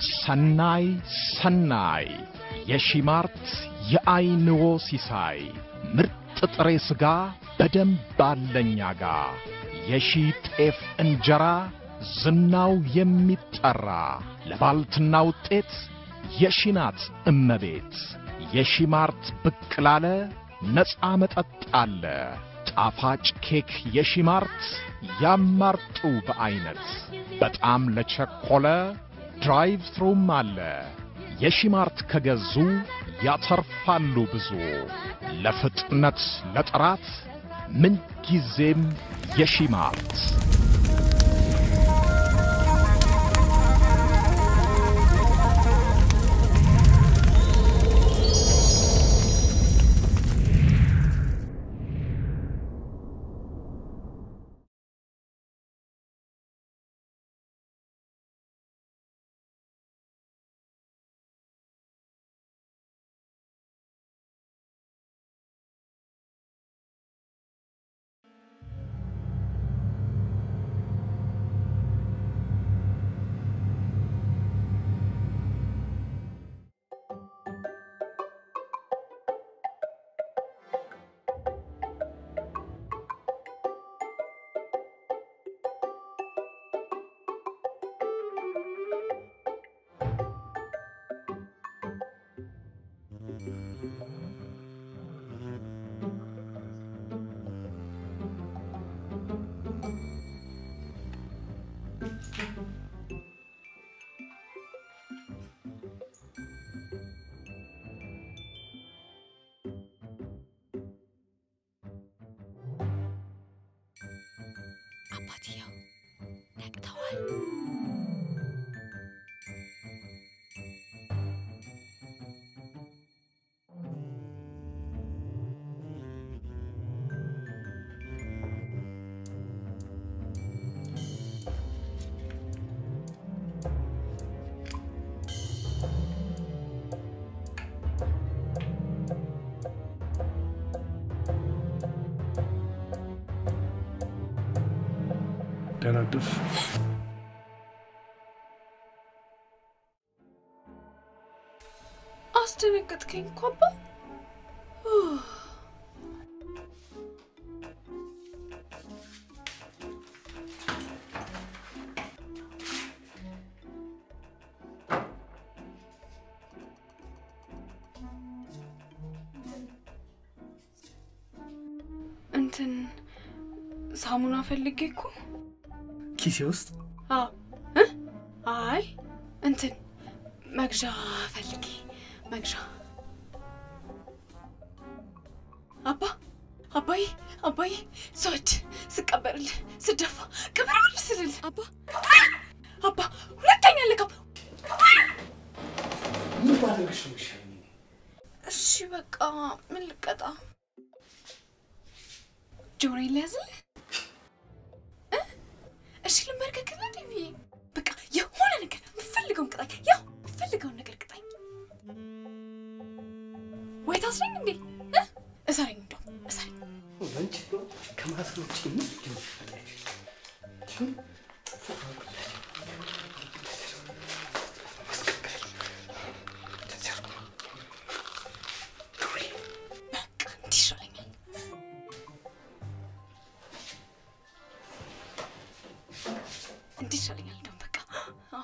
ሰናይ ሰናይ የሺማርት የአይንዎ ሲሳይ ምርጥ ጥሬ ሥጋ በደንብ አለኛ ጋ የሺ ጤፍ እንጀራ ዝናው የሚጠራ ለባልትና ውጤት የሺናት እመቤት የሺማርት ብቅ ላለ ነፃ መጠጥ አለ ጣፋጭ ኬክ የሺማርት ያማርጡ በዐይነት በጣም ለቸኮለ ድራይቭ ትሩም አለ የሺማርት ከገዙ ያተርፋሉ ብዙ ለፍጥነት ለጥራት ምንጊዜም የሺማርት አባትየው ነቅተዋል። ደህና አደርሽ። አስደነገጥከኝ እኮ አባ። እንትን ሳሙና ፈልጌ እኮ ኪሴ ውስጥ አዎ እ አይ እንትን መግዣ ፈልጌ መግዣ አባ አባዬ አባዬ ስወድ ስቀበርልህ ስደፋ ቅብርብል ስልል አባ አባ ሁለተኛ ልቀም ምን ባደረግሽ ነው የሚሻለኝ? እሺ በቃ ምን ልቀጣ ጆሮዬን ሊያዝልህ እ? እሺ ልንበርከክልህ ዲቪ በቃ የሆነ ነገር የምፈልገውን ቅጣኝ ያው የምፈልገውን ነገር ቅጣኝ ወይ ታስረኝ እንዴ እ? እሰረኝ እንደው እሰረኝ አንቺ እንደው ከማሰር ውጭ ምን ትፈልጊ? በቃ እንዲህ ይሻለኛል እንዲህ ይሻለኛል እንደውም በቃ አዎ።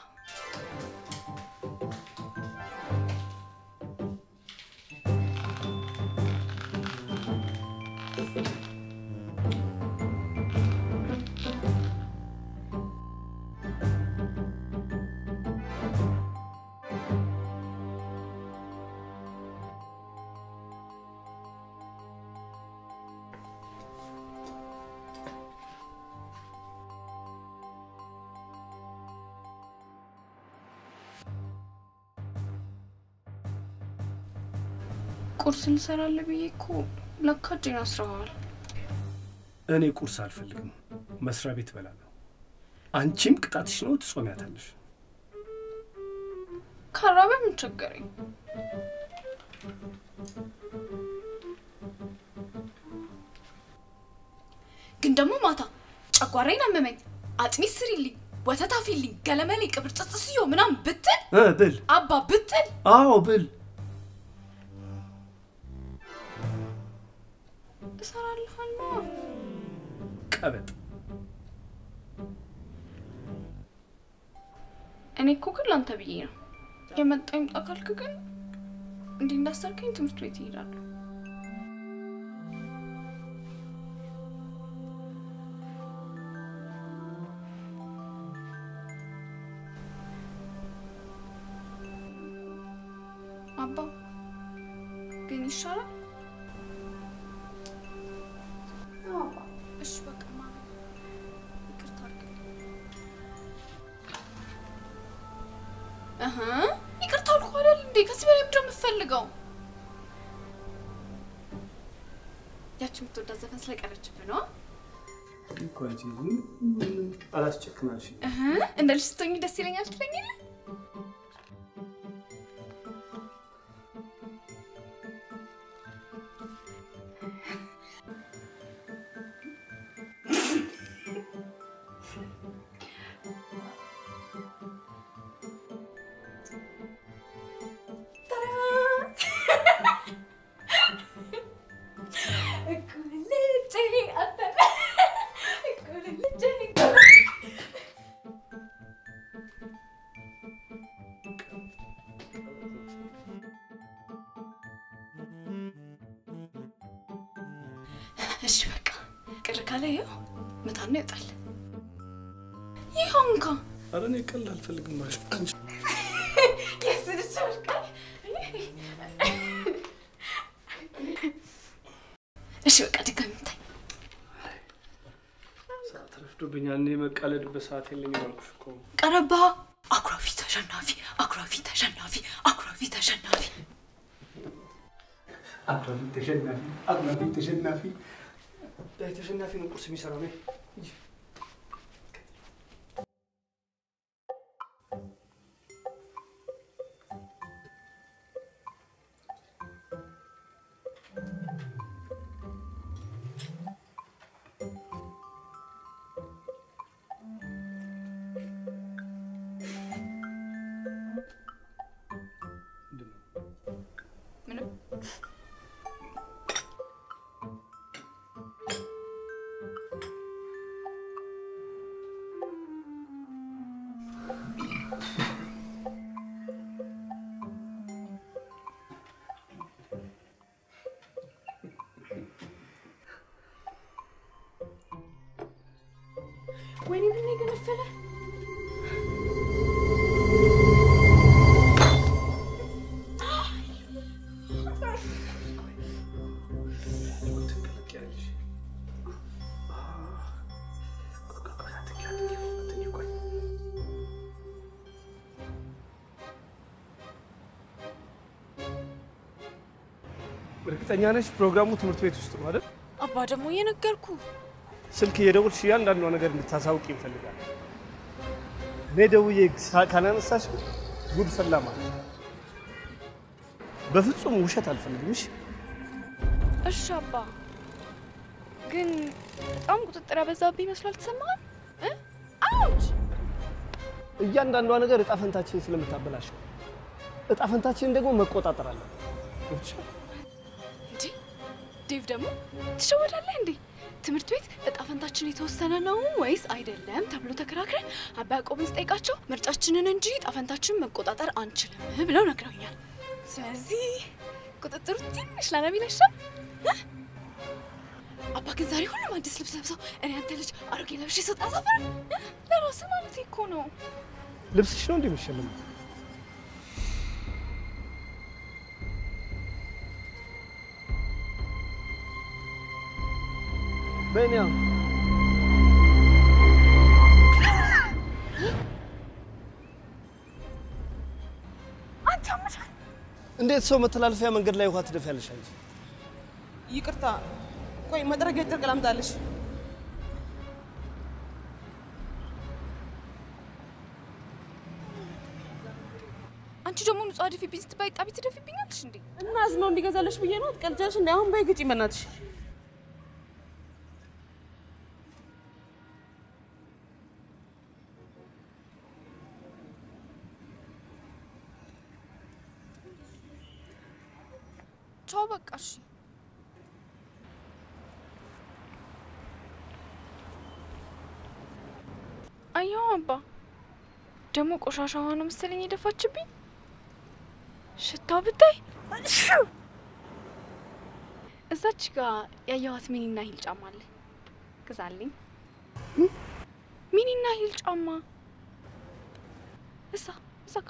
ቁርስ እንሰራለን ብዬ እኮ ለካ እጄን አስረዋል። እኔ ቁርስ አልፈልግም፣ መስሪያ ቤት እበላለሁ። አንቺም ቅጣትሽ ነው፣ ትጾሚያታለሽ። ካራበ ምን ቸገረኝ? ግን ደግሞ ማታ ጨጓራዬን አመመኝ፣ አጥሚት ስሪልኝ፣ ወተት አፊልኝ፣ ገለመሌ፣ ቅብር ጽጽስዮ ምናምን ብትል እ ብል አባ ብትል አዎ ብል እሰራልሃለሁ። ቀበጥ እኔ እኮ ግን ላንተ ብዬ ነው የመጣ ይምጣ ካልክ ግን እንዲህ እንዳሰርከኝ ትምህርት ቤት ይሄዳሉ። አባ ግን ይሻላል። አዎ አባ፣ እሺ በቃ ማሚ ይቅርታ አድርግልኝ። እህ ይቅርታ አልኩህ አይደል እንዴ? ከዚህ በላይ ምንድን ነው የምትፈልገው? ያቺ የምትወዳት ዘፈን ስለቀረችብህ ነው። እኮ አንቺ አላስጨክናልሽ። እህ እንደ ልጅ ስትሆኚ ደስ ይለኛል ትለኝ የለ? እሺ በቃ ቅር ካለ ይኸው ምጣድ ነው ይወጣል። ይኸው እንኳ ኧረ እኔ ቀልድ አልፈልግም ማለት አንቺ እሺ በቃ ድጋሚ ምታኝ። ሰዓት ረፍዶብኛል። እኔ መቃለድበት ሰዓት የለኝም አልኩሽ እኮ። ቀረባ አኩራፊ ተሸናፊ፣ አኩራፊ ተሸናፊ፣ አኩራፊ ተሸናፊ። አኩራፊ ተሸናፊ፣ አኩራፊ ተሸናፊ። ዳይ ተሸናፊ ነው ቁርስ የሚሰራው ነይ ሂጂ። ምንድን ነው? ምንም ወይኔ ምን የገነፈለ ትቀለቂያለሽ። ቆይ ቆይ ቆይ፣ አትንኪ፣ አትንኪ፣ አትንኪ፣ ቆይ። እርግጠኛ ነሽ ፕሮግራሙ ትምህርት ቤት ውስጥ ነው አይደል? አባ ደግሞ እየነገርኩ ስልክ እየደወልሽ እያንዳንዷ ነገር እንድታሳውቅ ይፈልጋል። እኔ ደውዬ ሳ- ካላነሳሽ ጉድ ፈላ ማለት ነው። በፍጹም ውሸት አልፈልግም። እሺ? እሺ አባ ግን በጣም ቁጥጥር ያበዛብኝ ይመስላል ተሰማሃል እ አውች እያንዳንዷ ነገር እጣ ፈንታችን ስለምታበላሽ ነው። እጣ ፈንታችንን ደግሞ መቆጣጠር አለን። ገብቶሻል? እንዴ ዴቭ ደግሞ ትሸወዳለህ እንዴ ትምህርት ቤት እጣ ፈንታችን የተወሰነ ነው ወይስ አይደለም ተብሎ ተከራክረን አባ ያዕቆብን ስጠይቃቸው ምርጫችንን እንጂ እጣ ፈንታችንን መቆጣጠር አንችልም ብለው ነግረውኛል ስለዚህ ቁጥጥሩ ትንሽ ላነብ ይለሻል እ? አባ ግን ዛሬ ሁሉም አዲስ ልብስ ለብሰው እኔ አንተ ልጅ አሮጌ ለብሼ ስወጣ ሰፈር ለራስ ማለት እኮ ነው ልብስሽ ነው እንዲህ የሚሸልመው? በእኔ እንዴት ሰው መተላለፊያ መንገድ ላይ ውሃ ትደፊያለሽ አንቺ? ይቅርታ፣ ቆይ መጥረጊያ ጨርቅ ላምጣልሽ። አንቺ ደግሞ ንጹህ አድፊብኝ ስትባይ ጣቢ ትደፊብኛለሽ እንዴ እና ዝናው እንዲገዛልሽ ብዬ ነው። ትቀልጃለሽ እንዴ? አሁን በይ ግጪ በእናትሽ። ተው በቃ እሺ። አየሁ አባ ደግሞ ቆሻሻ ውሃ ነው መሰለኝ የደፋችብኝ። ሽታው ብታይ እዛች ጋር ያየኋት ሚኒና ሂል ጫማ አለ፣ ግዛልኝ። ሚኒና ሂል ጫማ እዛ እዛ ጋ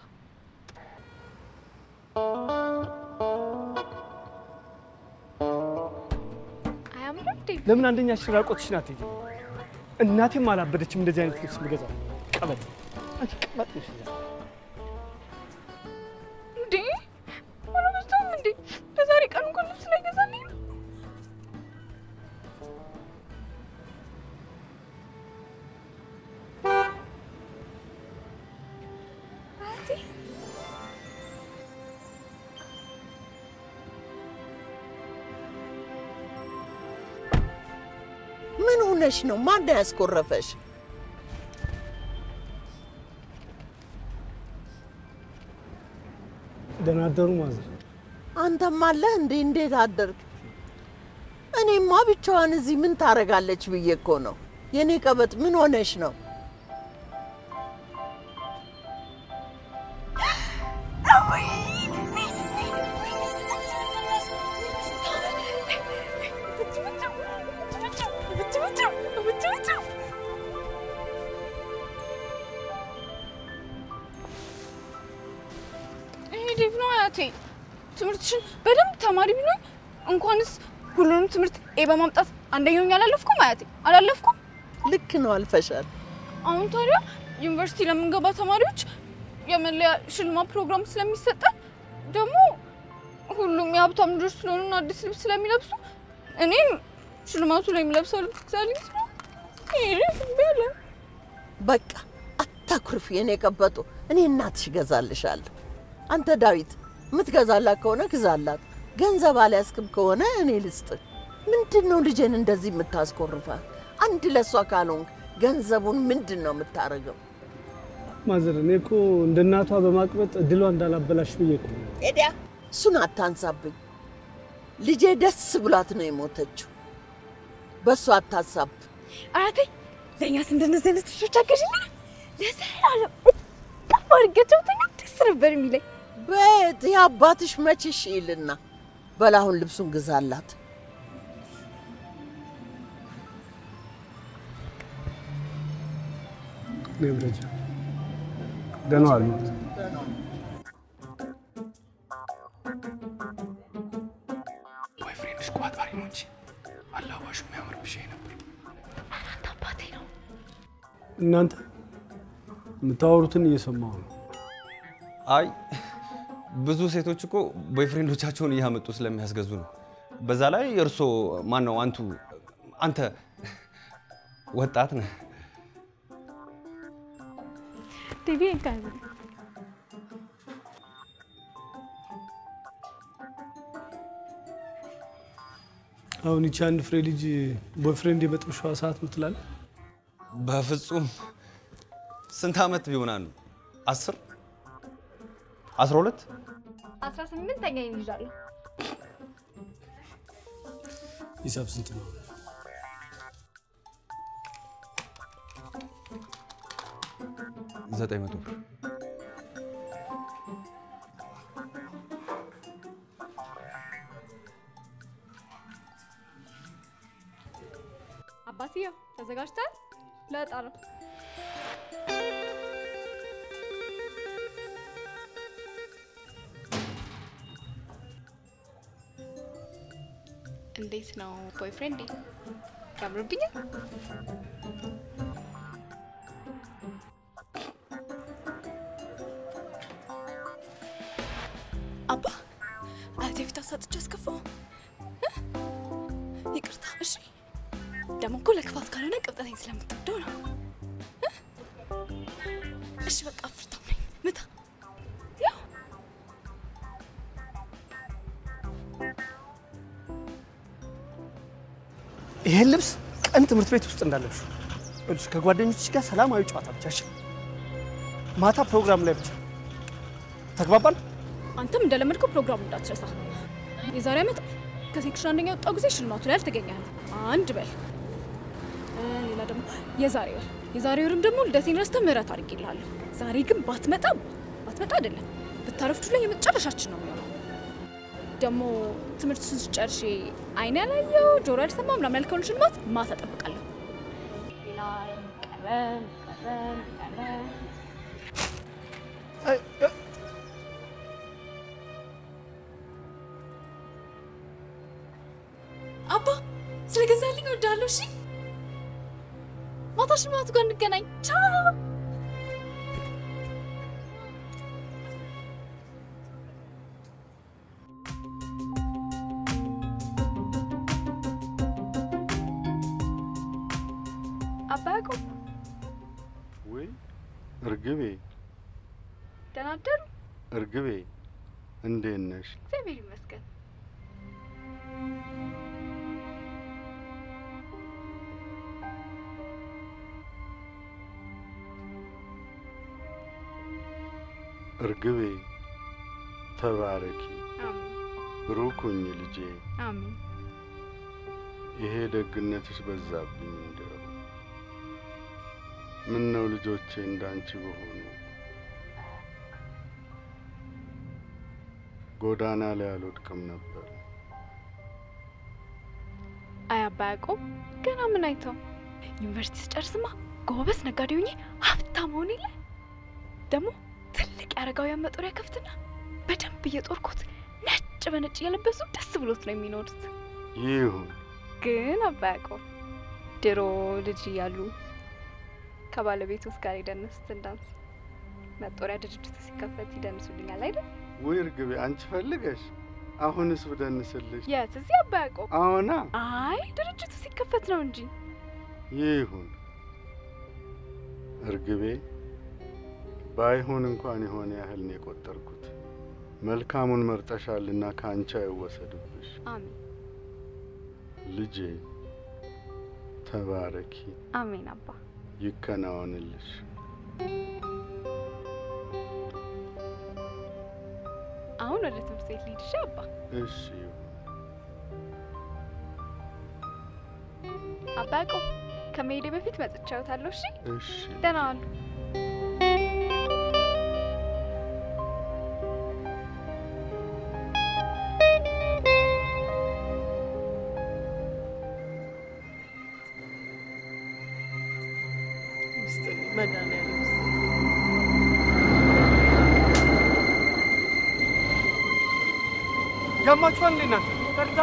አያምርም እንዴ? ለምን አንደኛ ሽራቆትሽን አትሄጂም? እናቴም አላበደችም እንደዚህ አይነት ልብስ ምገዛው። ቀበጥ አንቺ ቀበጥ ነሽ። እዛ እንዴ አላበዛም እንዴ? ለዛሬ ቀን እንኳን ልብስ ላይ ገዛልኝ ነው። ምን ሆነሽ ነው? ማን ያስኮረፈሽ? ደህና አደሩ ማዘር። አንተም አለህ እንዴ? እንዴት አደርግ? እኔማ ብቻዋን እዚህ ምን ታረጋለች ብዬ እኮ ነው። የኔ ቀበጥ ምን ሆነሽ ነው? ይሄ ዴቭ ነው አያቴ። ትምህርትሽን በደንብ ተማሪ ቢሉኝ እንኳንስ ሁሉንም ትምህርት ኤ በማምጣት አንደኛውኝ አላለፍኩም አያቴ፣ አላለፍኩም። ልክ ነው፣ አልፈሻል። አሁን ታዲያ ዩኒቨርሲቲ ለምንገባ ተማሪዎች የመለያ ሽልማት ፕሮግራም ስለሚሰጠን ደግሞ ሁሉም የሀብታም ልጆች ስለሆኑና አዲስ ልብስ ስለሚለብሱ እኔም ሽልማቱ ላይ የሚለብሰው ልብስ ግዛልኝ ስለ ይሄ ያለ በቃ አታኩርፍ የኔ ቀበጡ። እኔ እናትሽ እገዛልሻለሁ። አንተ ዳዊት የምትገዛላት ከሆነ ግዛላት። ገንዘብ አልያዝክም ከሆነ እኔ ልስጥ። ምንድን ነው ልጄን እንደዚህ የምታስኮርፋት? አንድ ለእሷ ካልሆንክ ገንዘቡን ምንድን ነው የምታደርገው? ማዘር እኔ እኮ እንደ እናቷ በማቅበጥ እድሏ እንዳላበላሽ ብዬ እኮ ነው። ሄዲያ እሱን አታንሳብኝ። ልጄ ደስ ብሏት ነው የሞተችው። በእሱ አታሳብ። አያቴ ለእኛስ እንደነዚህ አይነት ልጆች አገዥልኝ ለዘላለም እጠፍ አድርጌያቸው ብተኛ ደስ ነበር የሚለኝ። ቤት የአባትሽ መችሽ ይልና በላሁን ልብሱን ግዛላት። እኔም ረጃ ደህና ዋሉ። ቦይፍሬንድሽ ቋጣሪ ነው እንጂ አላባሹ የሚያምርብሽ ይሄ ነበር። አባቴ ነው እናንተ የምታወሩትን እየሰማሁ ነው። አይ ብዙ ሴቶች እኮ ቦይፍሬንዶቻቸውን እያመጡ ስለሚያስገዙ ነው። በዛ ላይ እርሶ ማን ነው አንቱ አንተ ወጣት ነህ። ዴቪ ጋር አሁን ይቺ አንድ ፍሬ ልጅ ቦይፍሬንድ የመጥብሻዋ ሰዓት ነው ትላለህ? በፍጹም ስንት ዓመት ቢሆናሉ? አስር አስራ ሁለት አስራ ስምንተኛ ይይዛለሁ። ሂሳብ ስንት ነው? ዘጠኝ መቶ ብር አባትየው ተዘጋጅተሃል? ለዕጣ ነው። እንዴት ነው ቦይፍሬንድ? ያምርብኛል? አባ አያቴ ፊት አሳጥቼ አስከፋው። ይቅርታ። እሺ ደግሞ እኮ ለክፋት ካልሆነ ቅብጠተኝ ስለምትወደው ነው። እ? እሺ በቃ አፍርታም ነኝ ምታ። ያው ይሄን ልብስ ቀን ትምህርት ቤት ውስጥ እንዳለብሽ ይኸውልሽ፣ ከጓደኞችሽ ጋር ሰላማዊ ጨዋታ ብቻ እሺ? ማታ ፕሮግራም ላይ ብቻ ተግባባል? አንተም እንደለመድከው ፕሮግራሙ እንዳትረሳ። የዛሬ ዓመት ከሴክሽን አንደኛ የወጣው ጊዜ ሽልማቱ ላይ አልተገኘህም። አንድ በል እ፣ ሌላ ደግሞ የዛሬ ወር የዛሬ ወርም ደግሞ ልደቴን ረስተህ ምህረት አድርጌልሃለሁ። ዛሬ ግን ባትመጣ ባትመጣ አይደለም ብታረፍዱ ላይ የመጨረሻችን ነው የሚሆነው። ደግሞ ትምህርት ስጨርሼ አይን ያላየው ጆሮ ያልሰማ ምናምን ያልከውን ሽልማት ማታ እጠብቃለሁ። ሌላ ቀበል ቀበል ቀበል አባ ስለገዛልኝ እወዳለሁ። እሺ ማታ ሽልማቱ ጋር እንገናኝ። ቻው። አባ ያዕቆብ ወይ እርግቤ ደህና አደሩ? እርግቤ እንዴት ነሽ? እግዚአብሔር ይመስገን። እርግቤ ተባረኪ፣ አሜን ብሩክ ሁኚ ልጄ። አሜን። ይሄ ደግነትሽ በዛብኝ። እንደው ምን ነው ልጆቼ እንዳንቺ በሆኑ ጎዳና ላይ አልወድቅም ነበር። አይ አባ ያዕቆብ ገና ምን አይተው ዩኒቨርሲቲ ስጨርስማ ጎበዝ ነጋዴ ሆኜ ሀብታም ሆን የለ ደግሞ ትልቅ የአረጋውያን መጦሪያ ከፍትና በደንብ እየጦርኩት ነጭ በነጭ እየለበሱ ደስ ብሎት ነው የሚኖሩት። ይሁን ግን አባ ያዕቆብ ድሮ ልጅ እያሉ ከባለቤቱ ጋር የደነሱትን ዳንስ መጦሪያ ድርጅቱ ሲከፈት ይደንሱልኛል አይደል? ወይ እርግቤ አንቺ ፈልገሽ አሁንስ ብደንስልሽ? የት እዚህ አባ ያዕቆብ? አዎና አይ ድርጅቱ ሲከፈት ነው እንጂ ይሁን እርግቤ ባይሆን እንኳን የሆነ ያህል ነው የቆጠርኩት። መልካሙን መርጠሻልና ከአንቺ አይወሰድብሽ። አሜን ልጄ ተባረኪ፣ አሜን አባ ይከናወንልሽ። አሁን ወደ ትምህርት ቤት ልሂድ እሺ አባ እሺ ይሁን። አባ ያዕቆብ ከመሄዴ በፊት መጥቻ እወታለሁ እሺ እሺ ደህና ዋሉ ይስጥልኝ መድኃኒዓለም ይስጥልኝ። ያማችኋል እንዴ እናንተ? በርታ።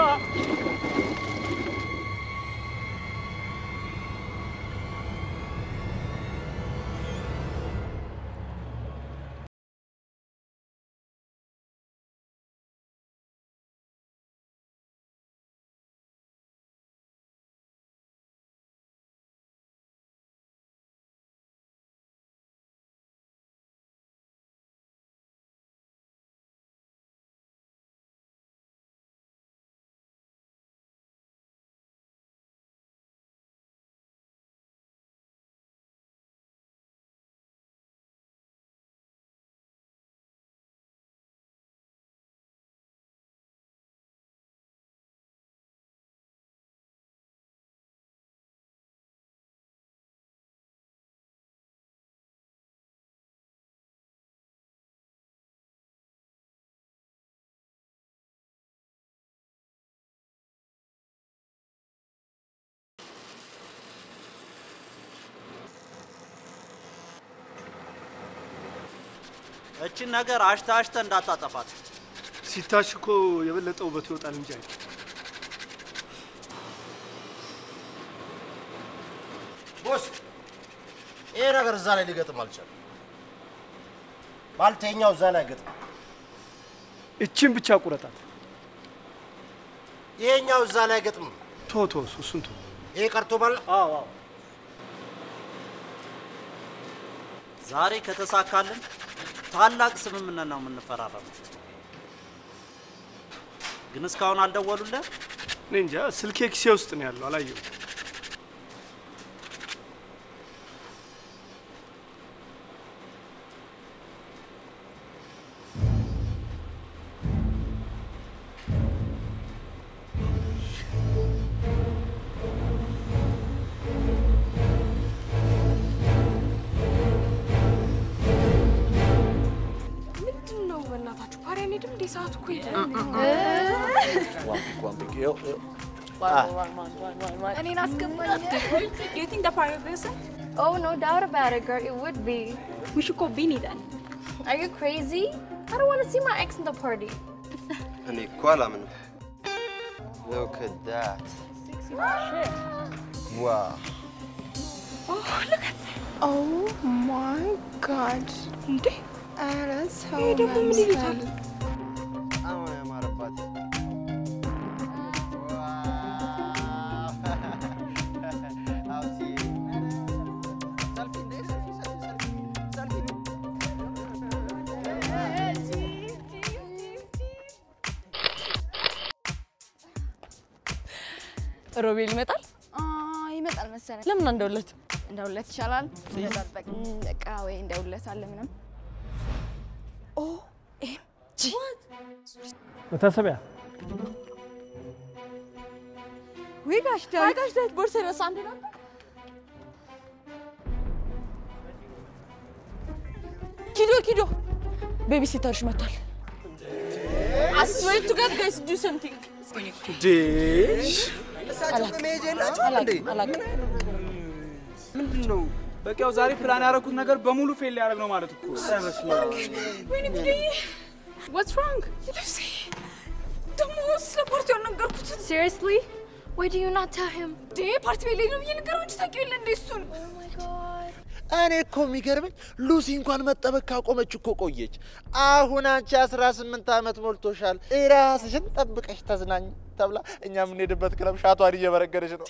እችን ነገር አሽተ አሽተ እንዳታጠፋት። ሲታሽ እኮ የበለጠ ውበቱ ይወጣል እንጂ አይደል? ቦስ ይሄ ነገር እዛ ላይ ሊገጥም አልቻለም። ባልተኛው እዛ ላይ ገጥም፣ እችን ብቻ ቁረጣት። ይሄኛው እዛ ላይ ገጥም። ቶ ቶ እሱን ቶ ይሄ ቀርቶ ማለት አዎ አዎ ዛሬ ከተሳካልን ታላቅ ስምምነት ነው የምንፈራረመው። ግን እስካሁን አልደወሉልህ? እኔ እንጃ ስልኬ ኪሴ ውስጥ ነው ያለው፣ አላየሁም። እንሂድም እንዴ? ሰዓቱ እኮ ሄደ። እኔን አስገባኝ። Do you think the party will be awesome? Oh, no doubt about it, girl. It would be. We should go Beanie then. Are you crazy? I don't want to see my ex in the party. እኔ እኮ አላምንም። Look at that. Wow. Oh, look at that. Oh my god. እንዴ ኧረ ሰው ይሄ ደግሞ ምን ይሉታል? አሁን ያማረባት ሮቤል ይመጣል። ይመጣል መሰለኝ። ለምን እንደ ሁለት እንደ ሁለት ይሻላል። በቃ በቃ ወይ እንደ ሁለት አለ ምንም ኦ ኤም ጂ መታሰቢያ ወይ ጋሽ ዳዊት ጋሽ ዳዊት ቦርሳ ይረሳ አንድ ነበር። ኪዶ ኪዶ ቤቢ ሲተርሽ መጥቷል። I swear to God guys do something. እሳቸው መሄጃ የላቸውም እንዴ? ምንድን ነው? በቃ ያው ዛሬ ፕላን ያደረኩት ነገር በሙሉ ፌል ሊያደርግ ነው ማለት እኮ። ወይኔ ጉዴ! What's wrong? ልብሴ ደግሞ ስለ ፓርቲው አልነገርኩትም። Seriously? Why do you not tell him? እንዴ ፓርቲ ቤት ላይ ነው ብዬ ነገረው እንጂ ታውቂው የለ እንዴ እሱን። እኔ እኮ የሚገርመኝ ሉሲ እንኳን መጠበቅ ካቆመች እኮ ቆየች። አሁን አንቺ አስራ ስምንት ዓመት ሞልቶሻል፣ ራስሽን ጠብቀሽ ተዝናኝ ተብላ እኛ የምንሄድበት ክለብ ሻቷን እየበረገደች ነው።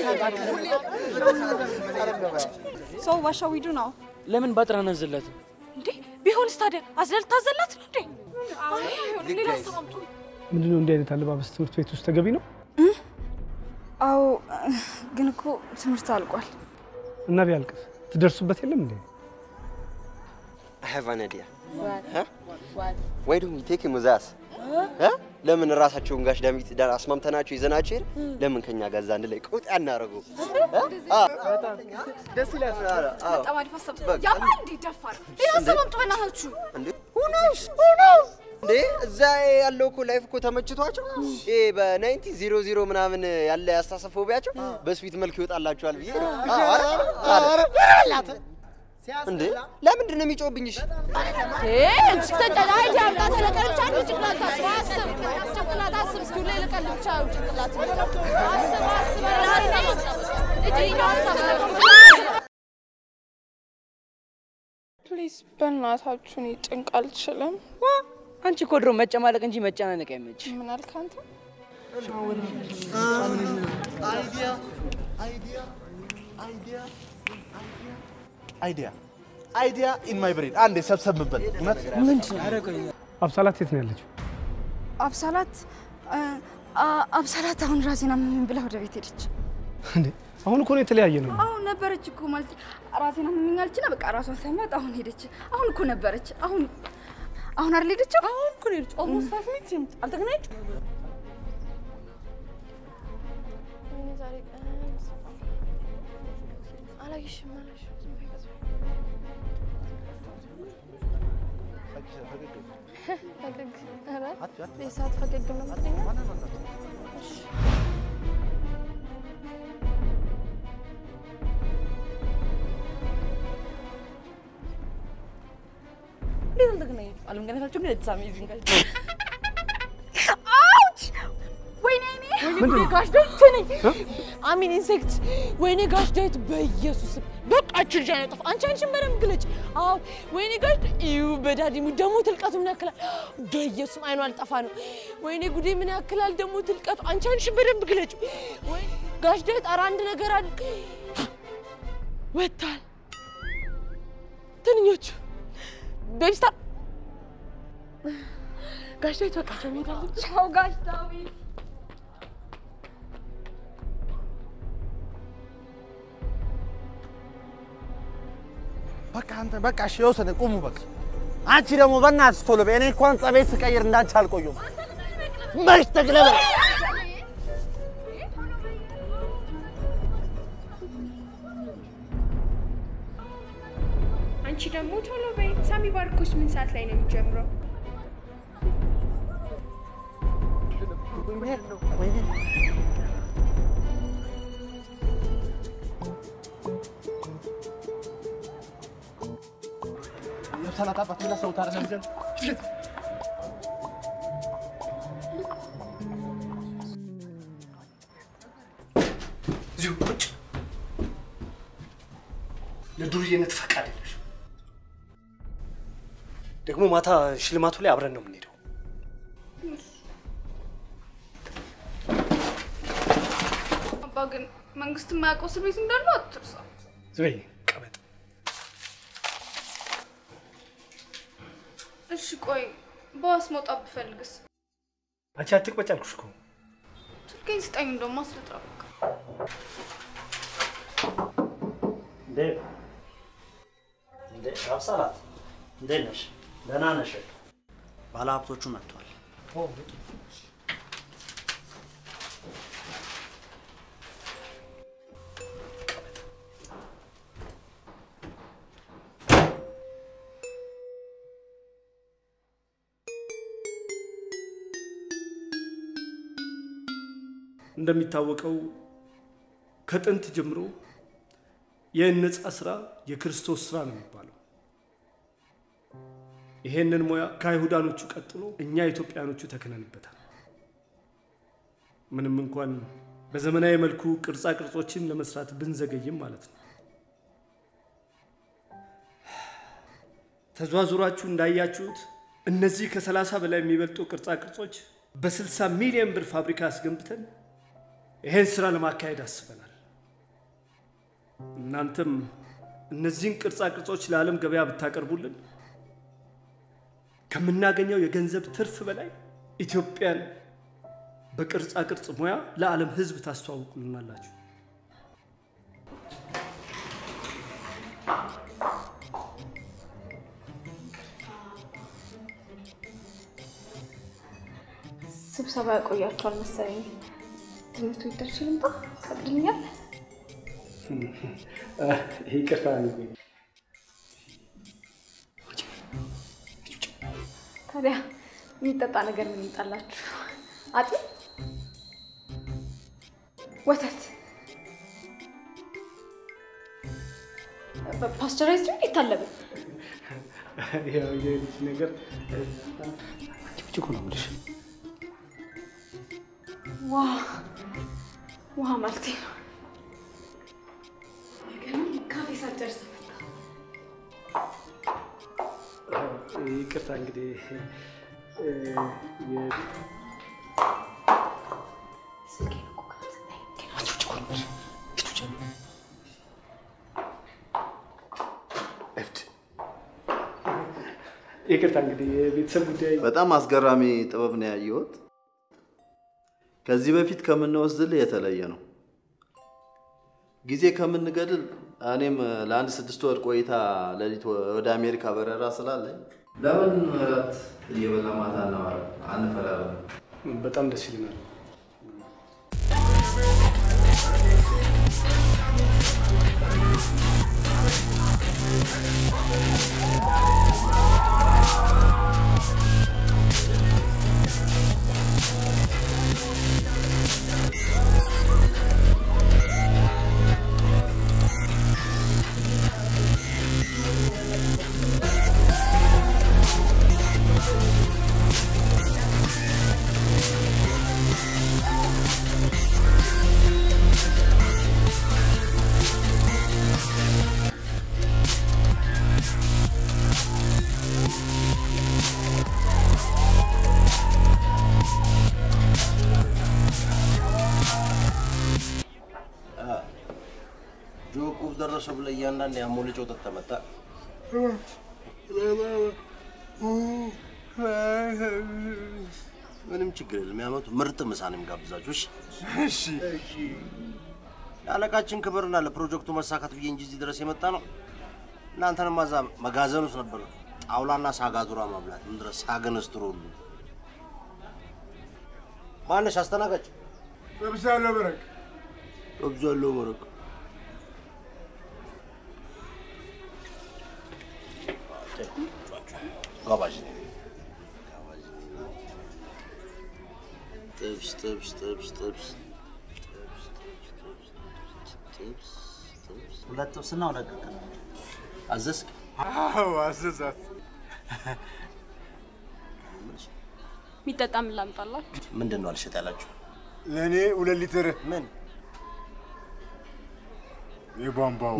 So what shall we do now? ለምን ባጥራ አናዝለት? እንዴ ቢሆንስ ታዲያ አዝለል ታዘላት ነው እንዴ? አይ አይሆንም፣ ሌላ ሀሳብ አምጡ። ምንድነው እንዲህ አይነት አለባበስ ትምህርት ቤት ውስጥ ተገቢ ነው? አዎ ግን እኮ ትምህርት አልቋል። እና ቢያልቅስ ትደርሱበት የለም እንዴ? I have an idea. Huh? Why don't we take him with us? እ? ለምን ራሳቸውን ጋሽ ዳዊት ዳር አስማምተናቸው ይዘናቸው ሄድ ለምን ከኛ ጋር እዛ አንድ ላይ ቁጥ ያናረገው? ደስ ይላል። በጣም አሪፍ ሀሳብ። ያማ እንዴ ደፋር። ሌላ ሀሳብ አምጡ በእናታችሁ። እንዴ who knows? Who knows? እንዴ እዛ ያለው እኮ ላይፍ እኮ ተመችቷቸው ይሄ በናይንቲ ዜሮ ዜሮ ምናምን ያለ ያስተሳሰብ ፎቢያቸው በስዊት መልክ ይወጣላቸዋል ብዬ ነው። አረ፣ አረ። እንዴ ለምንድን ነው የሚጮህብኝ? እሺ ፕሊዝ በእናታችሁ እኔ ጭንቅ አልችልም። አንቺ እኮ ድሮ መጨማለቅ እንጂ መጨናነቅ አይመች። ምን አልክ አንተ? አይዲያ አይዲያ አይዲያ አይዲያ አይዲያ ኢን ማይ ብሬን አንዴ ሰብሰብበት። እውነት አብሳላት የት ነው ያለችው? አብሳላት አ- አ- አብሳላት አሁን ራሴን አመመኝ ብላ ወደ ቤት ሄደች። እንዴ አሁን እኮ ነው የተለያየ ነው። አሁን ነበረች እኮ ማለት ራሴን አመመኝ አለችና በቃ ራሷን ሰማት። አሁን ሄደች። አሁን እኮ ነበረች። አሁን አሁን አይደል ሄደችው? አሁን እኮ ነው ሄደችው። ኦልሞስት ፋይቭ ሚኒትስ አልተገናኛችሁም? አላየሽም አላየሽም። ፈገግ ኧረ የሰዓት ፈገግ ነው የምትለኝ? እሺ። እንዴት አልተገናኛችሁም? አለመገናኘታችሁ ግን ኢትስ አሜዚንግ ጋይስ። አውች! ወይኔ እኔ ወይኔ ጋሽ ዳዊት ነኝ አሚን ኢንሴክት ወይኔ ጋሽ ዳዊት በኢየሱስ በቃ እቺ ልጅ አይነጥፍ አንቺ አንቺን በደንብ ግለጭ አዎ ወይኔ ጋሽ እዩ በዳዲሙ ደግሞ ትልቀቱ ምን ያክላል በኢየሱስ አይኗ አልጠፋ ነው ወይኔ ጉዴ ምን ያክላል ደግሞ ትልቀቱ አንቺ አንቺን በደንብ ግለጭ ወይ ጋሽ ዳዊት ኧረ አንድ ነገር አለ ወጥቷል ትንኞቹ ቤቢስታ ጋሽ ዳዊት በቃ ቻው ቻው ጋሽ ዳዊት። በቃ አንተ በቃ እሺ የወሰነ ቁሙ በቃ። አንቺ ደግሞ በእናትሽ ቶሎ በይ። እኔ እንኳን ጸቤት ስቀይር እንዳንቺ አልቆየሁም። መች ተግለበ አንቺ ደግሞ ቶሎ በይ። ሳሚ ባርኮስ ምን ሰዓት ላይ ነው የሚጀምረው? ሰላት አባት ብላ ሰው ታረ እዚሁ ቁጭ ለዱርዬነት ፈቃድ የለሽ። ደግሞ ማታ ሽልማቱ ላይ አብረን ነው የምንሄደው። አባ ግን መንግስት የማያውቀው እስር ቤት እንዳለው አትርሳ። ዝበይ ቀበጥ እሺ ቆይ በዋስ መውጣት ብፈልግስ? አንቺ አትቅበጭ አልኩሽ እኮ። ስልኬን ስጠኝ እንደውም አስልጣ በቃ። እንዴት እንዴ አብሳላት እንዴት ነሽ? ደህና ነሽ? ባለሀብቶቹ መጥቷል። እንደሚታወቀው ከጥንት ጀምሮ የነጻ ስራ የክርስቶስ ስራ ነው የሚባለው። ይሄንን ሙያ ከአይሁዳኖቹ ቀጥሎ እኛ ኢትዮጵያኖቹ ተክነንበታል። ምንም እንኳን በዘመናዊ መልኩ ቅርጻ ቅርጾችን ለመስራት ብንዘገይም ማለት ነው። ተዟዙራችሁ እንዳያችሁት እነዚህ ከሰላሳ በላይ የሚበልጡ ቅርጻ ቅርጾች በ60 ሚሊዮን ብር ፋብሪካ አስገንብተን ይሄን ስራ ለማካሄድ አስበናል። እናንተም እነዚህን ቅርጻ ቅርጾች ለዓለም ገበያ ብታቀርቡልን ከምናገኘው የገንዘብ ትርፍ በላይ ኢትዮጵያን በቅርጻ ቅርጽ ሙያ ለዓለም ሕዝብ ታስተዋውቁልናላችሁ። ስብሰባ ያቆያቸዋል መሰለኝ። ትምህርት ቤት ደርሼ ልምጣ? ፈቅድልኛል? ይቅርታ ታዲያ የሚጠጣ ነገር ምን ይምጣላችሁ? አጢ፣ ወተት፣ ፓስቸራይዝድ ነው የታለበ? ያው የልጅ ነገር ብቻ እኮ ነው የምልሽ። ዋ ውሃ ማለቴ ነው። ነገሩን ካፌ ሳትጨርስ መጣ። ይቅርታ እንግዲህ እ፣ የ- ስልኬን እኮ ካልሰጠኝ ግን አትውጭ እኮ ነው የምልሽ። ሂድ ውጭ። እብድ። ይቅርታ እንግዲህ የቤተሰብ ጉዳይ በጣም አስገራሚ ጥበብ ነው ያየሁት። ከዚህ በፊት ከምንወስድልህ የተለየ ነው። ጊዜ ከምንገድል እኔም ለአንድ ስድስት ወር ቆይታ ሌሊት ወደ አሜሪካ በረራ ስላለኝ ለምን እራት እየበላ ማታ እናወራ አንፈራረም? በጣም ደስ ይለናል። ጆቁብ ደረሰ ብለህ እያንዳንድ ያሞልጨው ጠጥ መጣ። ምንም ችግር የለም። ያመቱ ምርጥ ምሳ ነው የሚጋብዛችሁ። እሺ እሺ። ለአለቃችን ክብርና ለፕሮጀክቱ መሳካት ብዬ እንጂ እዚህ ድረስ የመጣ ነው። እናንተንማ እዛ መጋዘን ውስጥ ነበር ጣውላና ሳጋቱራ መብላት። ምን ድረስ ሳገነስትሮ ሁሉ ማነሽ አስተናጋጅ? ጠብሳለሁ መረቅ ጠብሳለሁ መረቅ ጋባዥ ነኝ። ጥብስ ጥብስ ጥብስ ጥብስ ጥብስ ጥብስ ሁለት ጥብስና ሁለት ቅቅል አዘዝክ? አዎ አዘዛት። የሚጠጣ ምን ላምጣላችሁ? ምንድን ነው አልሸጥ ያላችሁ? ለእኔ ሁለት ሊትር ምን የቧንቧው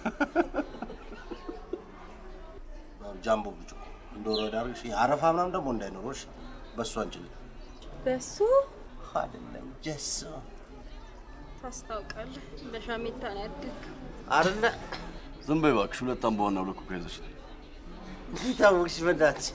ጃምቦ ብርጭቆ እንደወረ ዳር አረፋ ምናምን ደግሞ እንዳይኖሮች በሱ አንችልም። በሱ አይደለም ጀሶ ታስታውቃለህ። በሻሜታ ነው ያደግክ። አይደለ ዝም በይ እባክሽ። ሁለት አምባዋና ሁለት ኮካ ይዘሽ ነይ። እንዴት አወቅሽ? በእናትሽ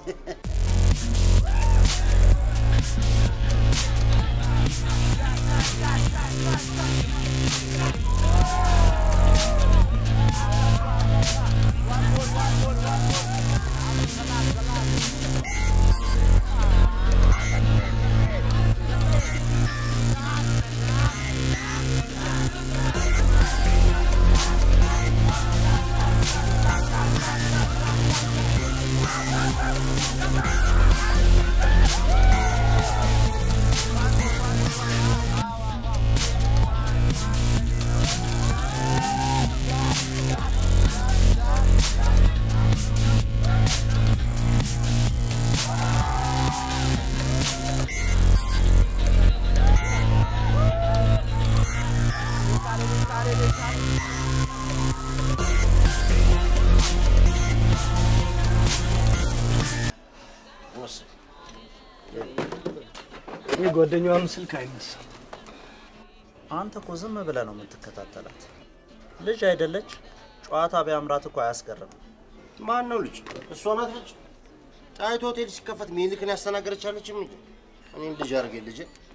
የጓደኛዋም ስልክ አይነሳም። አንተ እኮ ዝም ብለህ ነው የምትከታተላት። ልጅ አይደለች? ጨዋታ ቢያምራት እኮ አያስገርም። ማን ነው ልጅ? እሷ ናት ልጅ። ጣይቱ ሆቴል ሲከፈት ሚኒልክን ያስተናገደች አለችም እንጂ እኔም ልጅ አድርጌ ልጅ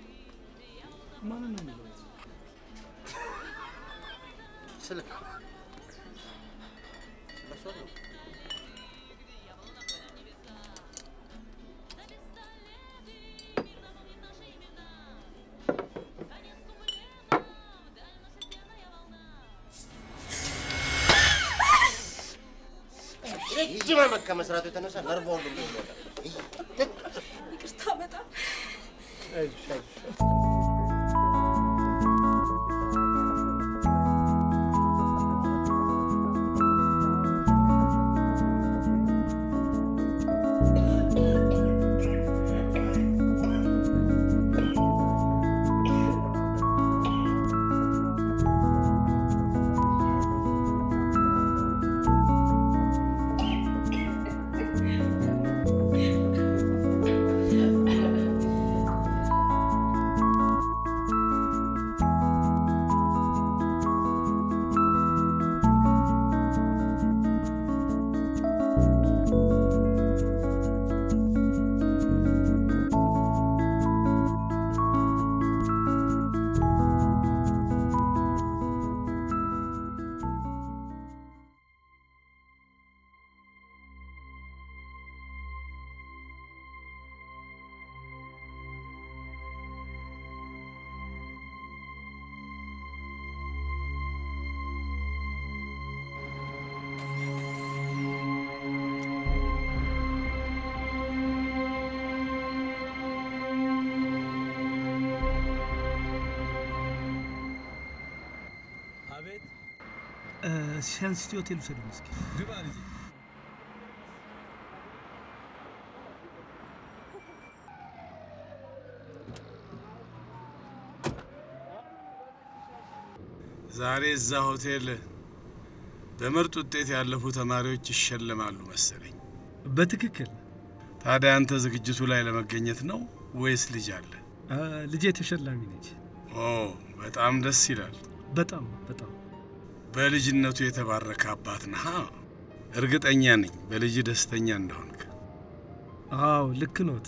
ስልክ ስለሷ ነው። ረጅም ዓመት ከመስራቱ የተነሳ ነርቭ ሁሉ ይቅርታ በጣም አይዞሽ አይዞሽ። ሻንሲቲ ሆቴል ውሰዱኝ እስኪ። ግባ ልጄ። ዛሬ እዛ ሆቴል በምርጥ ውጤት ያለፉ ተማሪዎች ይሸለማሉ መሰለኝ። በትክክል ታዲያ አንተ ዝግጅቱ ላይ ለመገኘት ነው ወይስ ልጅ አለ? አ፣ ልጄ ተሸላሚ ነች። ኦ በጣም ደስ ይላል። በጣም በጣም በልጅነቱ የተባረከ አባት ነሃ። እርግጠኛ ነኝ በልጅ ደስተኛ እንደሆንክ። አዎ ልክ ኖት።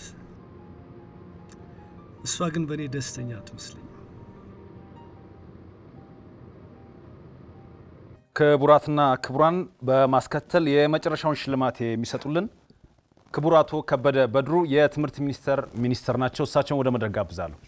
እሷ ግን በእኔ ደስተኛ አትመስለኝም። ክቡራትና ክቡራን በማስከተል የመጨረሻውን ሽልማት የሚሰጡልን ክቡር አቶ ከበደ በድሩ የትምህርት ሚኒስቴር ሚኒስትር ናቸው። እሳቸውን ወደ መድረክ ጋብዛለሁ።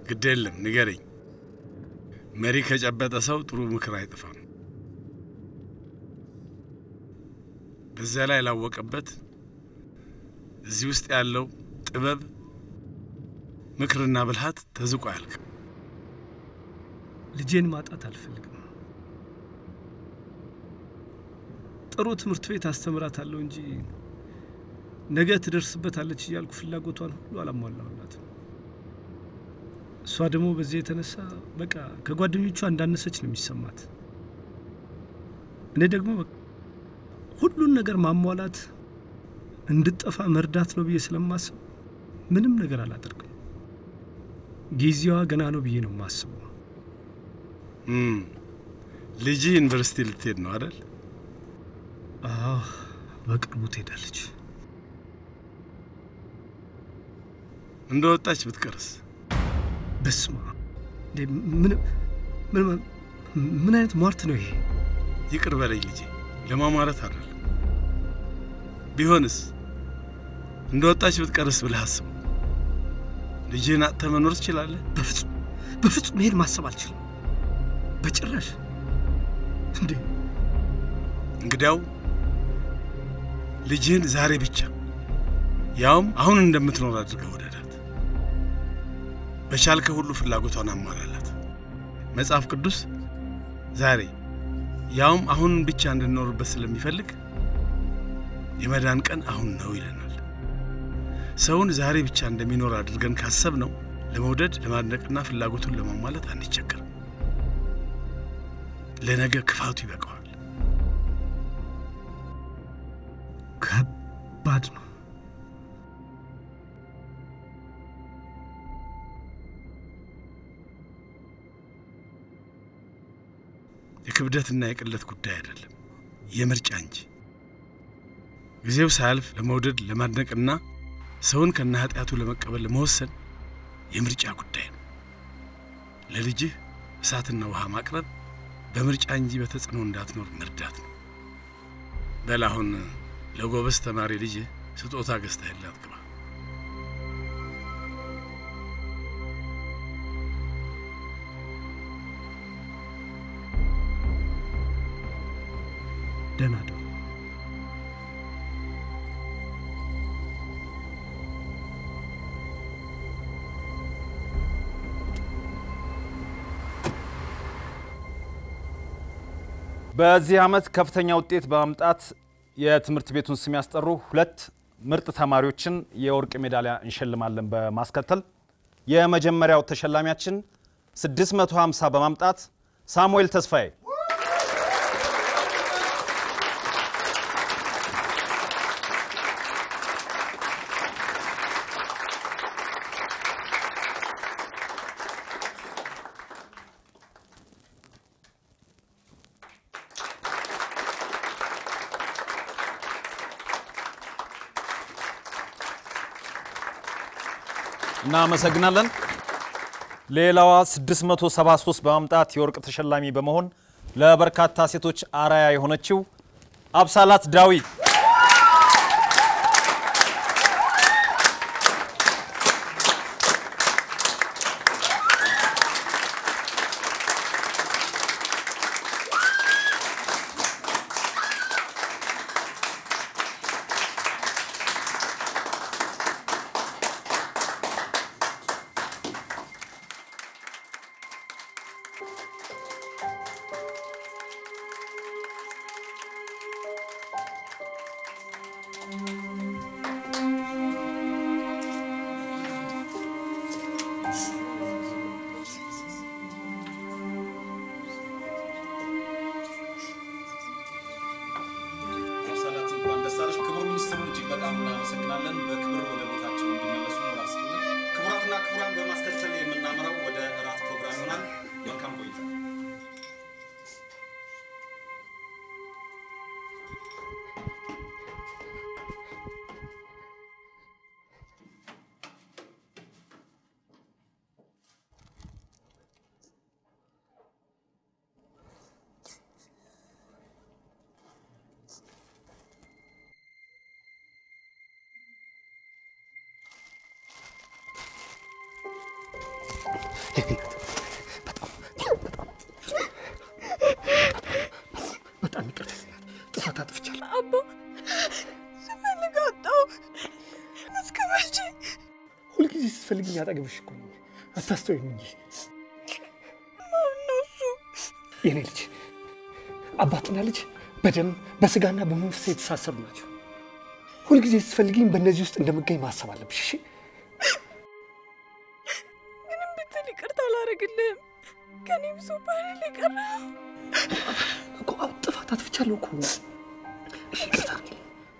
ግድ የለም ንገረኝ። መሪ ከጨበጠ ሰው ጥሩ ምክር አይጥፋም። በዚያ ላይ ላወቀበት እዚህ ውስጥ ያለው ጥበብ፣ ምክርና ብልሃት ተዝቆ አያልቅም። ልጄን ማጣት አልፈልግም። ጥሩ ትምህርት ቤት አስተምራታለሁ እንጂ ነገ ትደርስበታለች እያልኩ ፍላጎቷን ሁሉ አላሟላሁላትም። እሷ ደግሞ በዚህ የተነሳ በቃ ከጓደኞቿ እንዳነሰች ነው የሚሰማት። እኔ ደግሞ በቃ ሁሉን ነገር ማሟላት እንድጠፋ መርዳት ነው ብዬ ስለማስብ ምንም ነገር አላደርግም። ጊዜዋ ገና ነው ብዬ ነው የማስበው። እም፣ ልጅ ዩኒቨርሲቲ ልትሄድ ነው አይደል? አዎ፣ በቅርቡ ትሄዳለች። እንደ ወጣች ብትቀርስ? በስማ ምን ምን ምን አይነት ሟርት ነው ይሄ? ይቅር በለኝ ልጄ፣ ለማማረት አይደለም። ቢሆንስ እንደ ወጣች ብትቀርስ ብለህ አስበው። ልጅህን አጥተህ መኖር ትችላለህ? በፍጹም በፍጹም ይሄን ማሰብ አልችልም በጭራሽ። እንዴ እንግዲያው ልጅህን ዛሬ ብቻ ያውም አሁን እንደምትኖር አድርገህ ወደዳት። በቻልከ ሁሉ ፍላጎቷን አሟላላት። መጽሐፍ ቅዱስ ዛሬ ያውም አሁን ብቻ እንድንኖርበት ስለሚፈልግ የመዳን ቀን አሁን ነው ይለናል። ሰውን ዛሬ ብቻ እንደሚኖር አድርገን ካሰብ ነው ለመውደድ ለማድነቅና ፍላጎቱን ለማሟላት አንቸገርም። ለነገ ክፋቱ ይበቃዋል። ከባድ ነው። የክብደትና የቅለት ጉዳይ አይደለም፣ የምርጫ እንጂ። ጊዜው ሳያልፍ ለመውደድ ለማድነቅና ሰውን ከነ ኃጢአቱ ለመቀበል ለመወሰን የምርጫ ጉዳይ ነው። ለልጅህ እሳትና ውሃ ማቅረብ በምርጫ እንጂ በተጽዕኖ እንዳትኖር መርዳት ነው። በል አሁን ለጎበዝ ተማሪ ልጅህ ስጦታ ገዝተህላት ግባ። ደህና ደሩ። በዚህ ዓመት ከፍተኛ ውጤት በማምጣት የትምህርት ቤቱን ስም ያስጠሩ ሁለት ምርጥ ተማሪዎችን የወርቅ ሜዳሊያ እንሸልማለን። በማስከተል የመጀመሪያው ተሸላሚያችን 650 በማምጣት ሳሙኤል ተስፋዬ፣ እናመሰግናለን። ሌላዋ 673 በማምጣት የወርቅ ተሸላሚ በመሆን ለበርካታ ሴቶች አርአያ የሆነችው አብሳላት ዳዊት አብሳላት እንኳን ደስ አለሽ። ክቡር ሚኒስትሩን እጅግ በጣም እናመሰግናለን። በክብር ወደ ቦታቸው እንዲመለሱ ሞራል ስጡልን። ክቡራትና ክቡራን፣ በማስከተል የምናመራው ወደ እራት ፕሮግራም ይሆናል። መልካም ቆይታ። በጣም ይቅርታ ጥፋት አጥፍቻለሁ። አባ ስፈልግ አጣሁ። እስከ መቼ? ሁልጊዜ ስትፈልግኝ አጠገብሽ እኮ ነኝ። አታስተውይም እንጂ ማነው እሱ? የኔ ልጅ አባትና ልጅ በደም በስጋና በመንፈስ የተሳሰሩ ናቸው። ሁልጊዜ ስትፈልግኝ በእነዚህ ውስጥ እንደምገኝ ማሰብ አለብሽ። እሺ ምንም ብትል ይቅርታ አላደርግልህም። ከኔ ብሶ ባህል የቀረው እኮ አዎ፣ ጥፋት አጥፍቻለሁ እኮ። እሺ ይቅርታ አድርጊልኝ።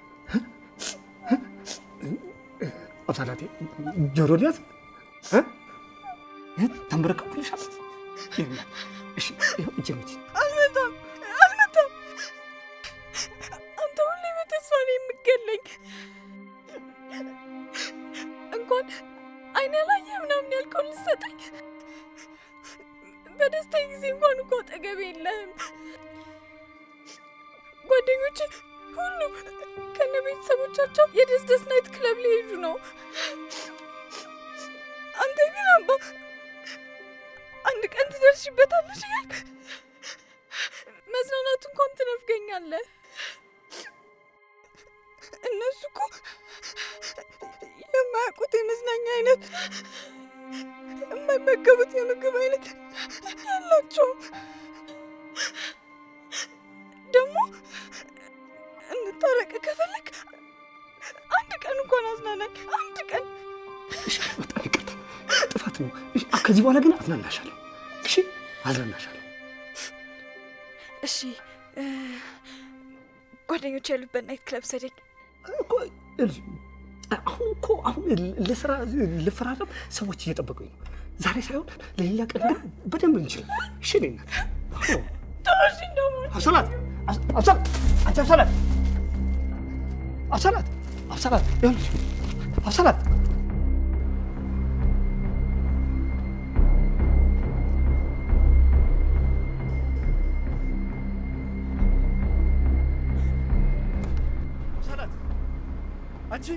አብሳላቴ ጆሮ ሊያዝ እ? እ? ተንበረከኩልሻል። የኔ እናት፣ እሺ ይኸው እጄን ብቻ አልመጣም፣ አልመጣም። አንተ ሁሌ በተስፋ ነው የምገለኝ። እንኳን አይኔ ያላየ ምናምን ያልከውን ልሰጠኝ በደስታ ጊዜ እንኳን እኮ አጠገቤ የለህም። ጓደኞች ሁሉ ከነ ቤተሰቦቻቸው የደስደስ ናይት ክለብ ሊሄዱ ነው። አንተ ግን አባ አንድ ቀን ትደርሽበታለሽ እያልክ መዝናናቱ እንኳን ትነፍገኛለህ። እነሱ እኮ የማያውቁት የመዝናኛ አይነት የማይመገቡት የምግብ አይነት ያላቸውም ደግሞ እንታረቅ ከፈለግ አንድ ቀን እንኳን አዝናናኝ። አንድ ቀን እሺ፣ በጣም ይቅርታ ጥፋት ነው። እሺ፣ ከዚህ በኋላ ግን አዝናናሻለሁ። እሺ፣ አዝናናሻለሁ። እሺ፣ ጓደኞች ያሉበት ናይት ክለብ ሰደኝ። ይኸውልሽ፣ አሁን እኮ አሁን ለስራ ልፈራረም ሰዎች እየጠበቁኝ ነው። ዛሬ ሳይሆን ለሌላ ቀን ግን በደንብ እንችላለን። እሺ፣ እኔ እናት አዎ። ተወሽኝ ደግሞ አብሰላት አብሰላት አንቺ አብሰላት አብሰላት አብሰላት ይኸውልሽ አብሰላት አብሰላት አንቺ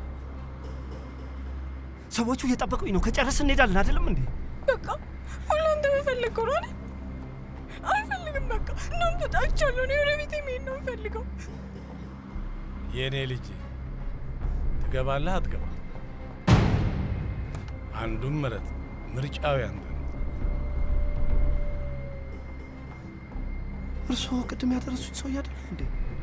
ሰዎቹ እየጠበቁኝ ነው። ከጨረስን እንሄዳለን አይደለም እንዴ? በቃ ሁሉ አንተ በፈለግከው ነው አይደል? አልፈልግም። በቃ እናንተ ጣልቻለሁ። እኔ ወደ ቤቴ መሄድ ነው የምፈልገው። የእኔ ልጅ ትገባለህ አትገባ? አንዱን ምረጥ። ምርጫው ያንተ ነው። እርስዎ ቅድም ያደረሱኝ ሰው አይደል እንዴ?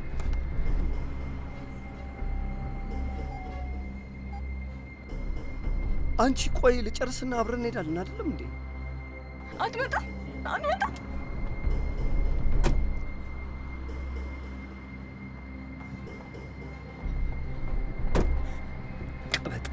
አንቺ ቆይ ልጨርስና አብረን እንሄዳለን አይደለም እንዴ? አትመጣም፣ አትመጣም። ቀበጥ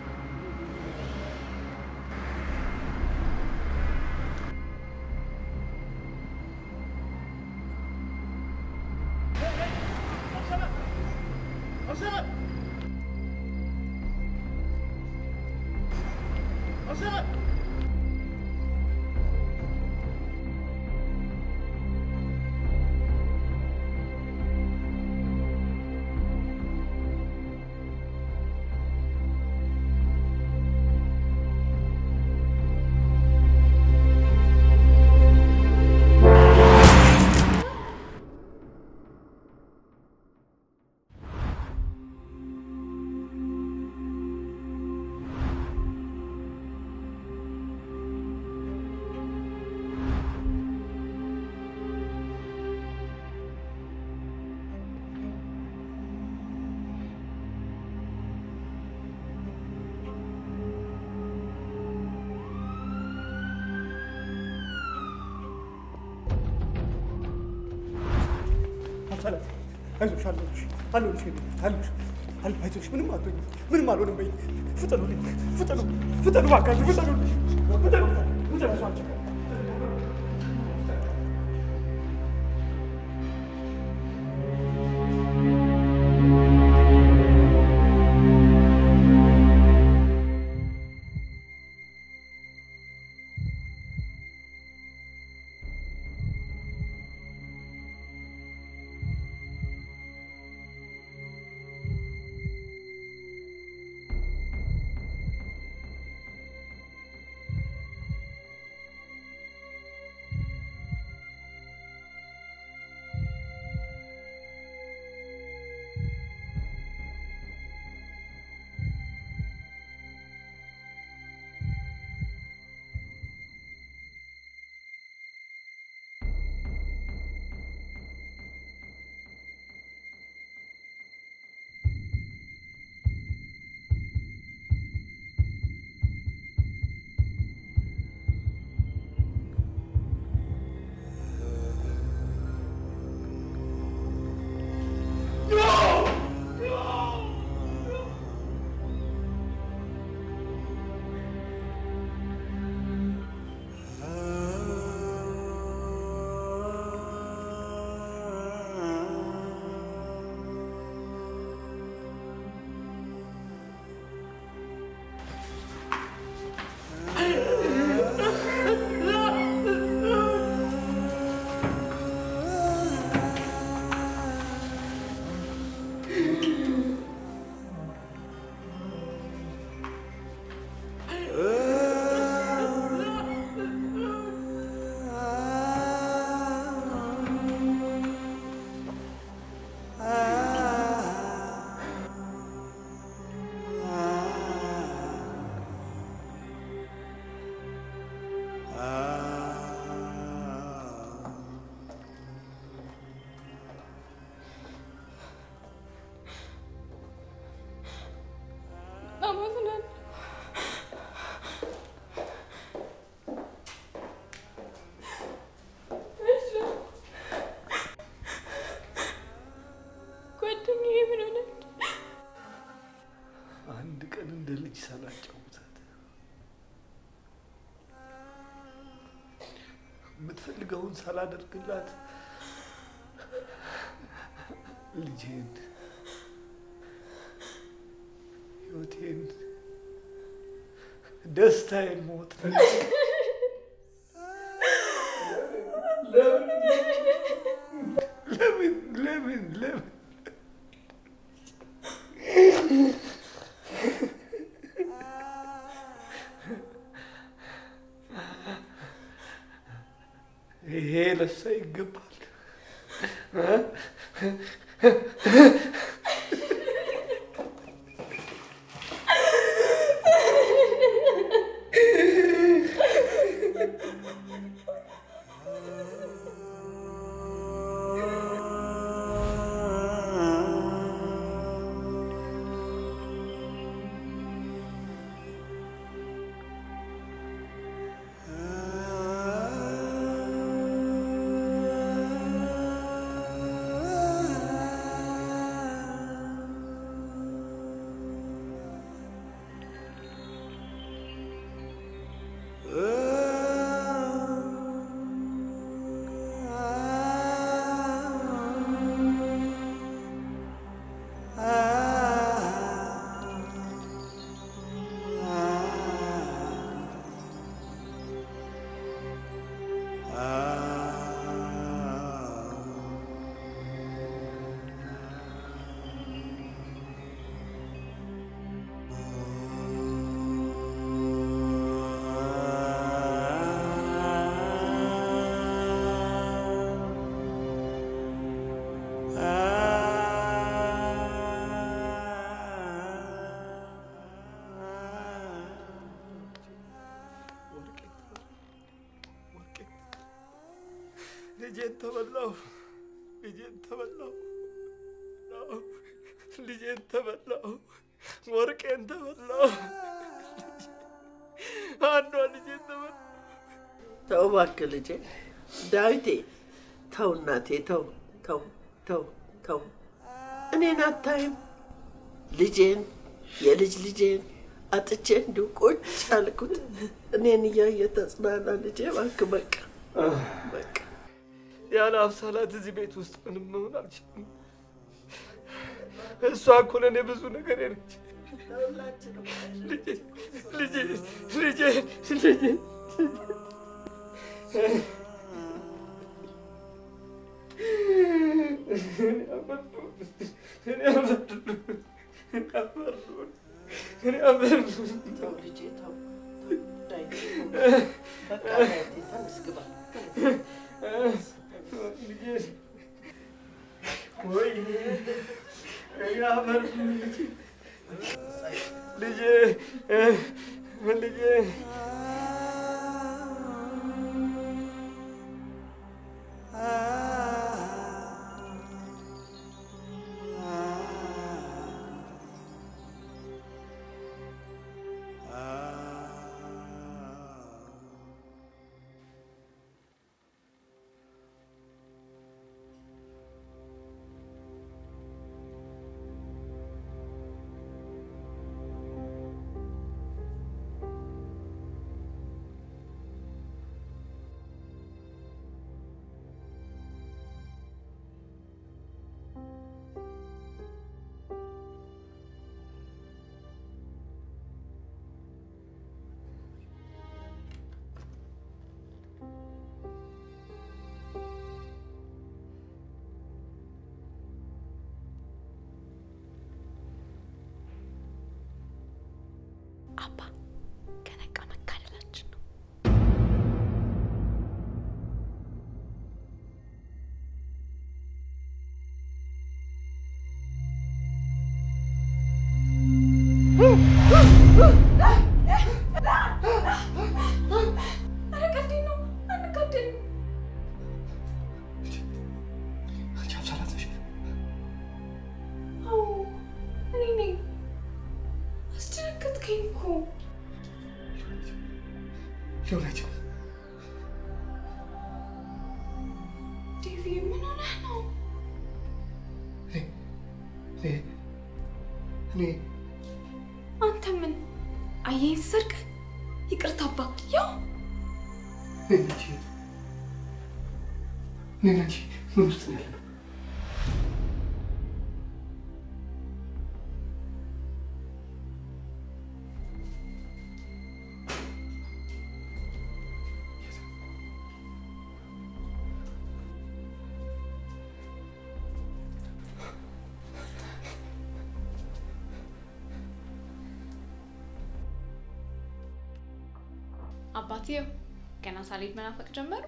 አብሰላት አይዞሽ፣ አለሁልሽ፣ አለሁልሽ፣ የኔ እናት፣ አለሁልሽ፣ አለሁ፣ አይዞሽ፣ ምንም አትሆኝም፣ ምንም አልሆንም። በይ ፍጠኑልኝ፣ ፍጠኑ፣ ፍጠኑ፣ እባካችሁ ፍጠኑልኝ፣ ፍጠኑ፣ ፍጠኑ፣ እሷ አንቺ ልጅ ሳላጫውታት የምትፈልገውን ሳላደርግላት ልጄን፣ ህይወቴን፣ ደስታዬን ሞት ለምን ለምን ለምን ይሄ ለሷ ይገባል። ልጄን ተበላው፣ ልጄን ተበላው፣ ልጄን ተበላው፣ ወርቄን ተበላው፣ አንዷ ልጄን ተበላው። ተው እባክህ ልጄ ዳዊቴ፣ ተው እናቴ፣ ተው ተው ተው ተው። እኔን አታይም? ልጄን የልጅ ልጄን አጥቼ እንዲሁ ቁጭ አልኩት። እኔን እያየ ተጽናና ልጄ። እባክህ በቃ በቃ ያለ አብሳላት እዚህ ቤት ውስጥ ምንም መሆን አልችልም። እሷ እኮ ለእኔ ብዙ ነገር ነች። ልጄ ልጄ ልጄ ልጄ ተው ልጄ ተው። ዳዊቴ ተው። በቃ ዳዊቴ ተነስ ግባ። ልጄ ልጄ አባ ከነቃ መካለላችን ነው። ኧረ ቀልዴን ነው፣ አንጋደልም። አንቺ አብሳላት ነሽ? አዎ እኔ ነኝ። አስደነገጥከኝ እኮ። ሊሆነች ዴቪ ምን ሆነህ ነው? እኔ እኔ አንተ ምን አየህ ሰርግ ይቅርታ አባ ያው ነች ነች ምን ውስጥ ነው ያለነው? አባትየው ገና ሳልሄድ መናፈቅ ጀመሩ።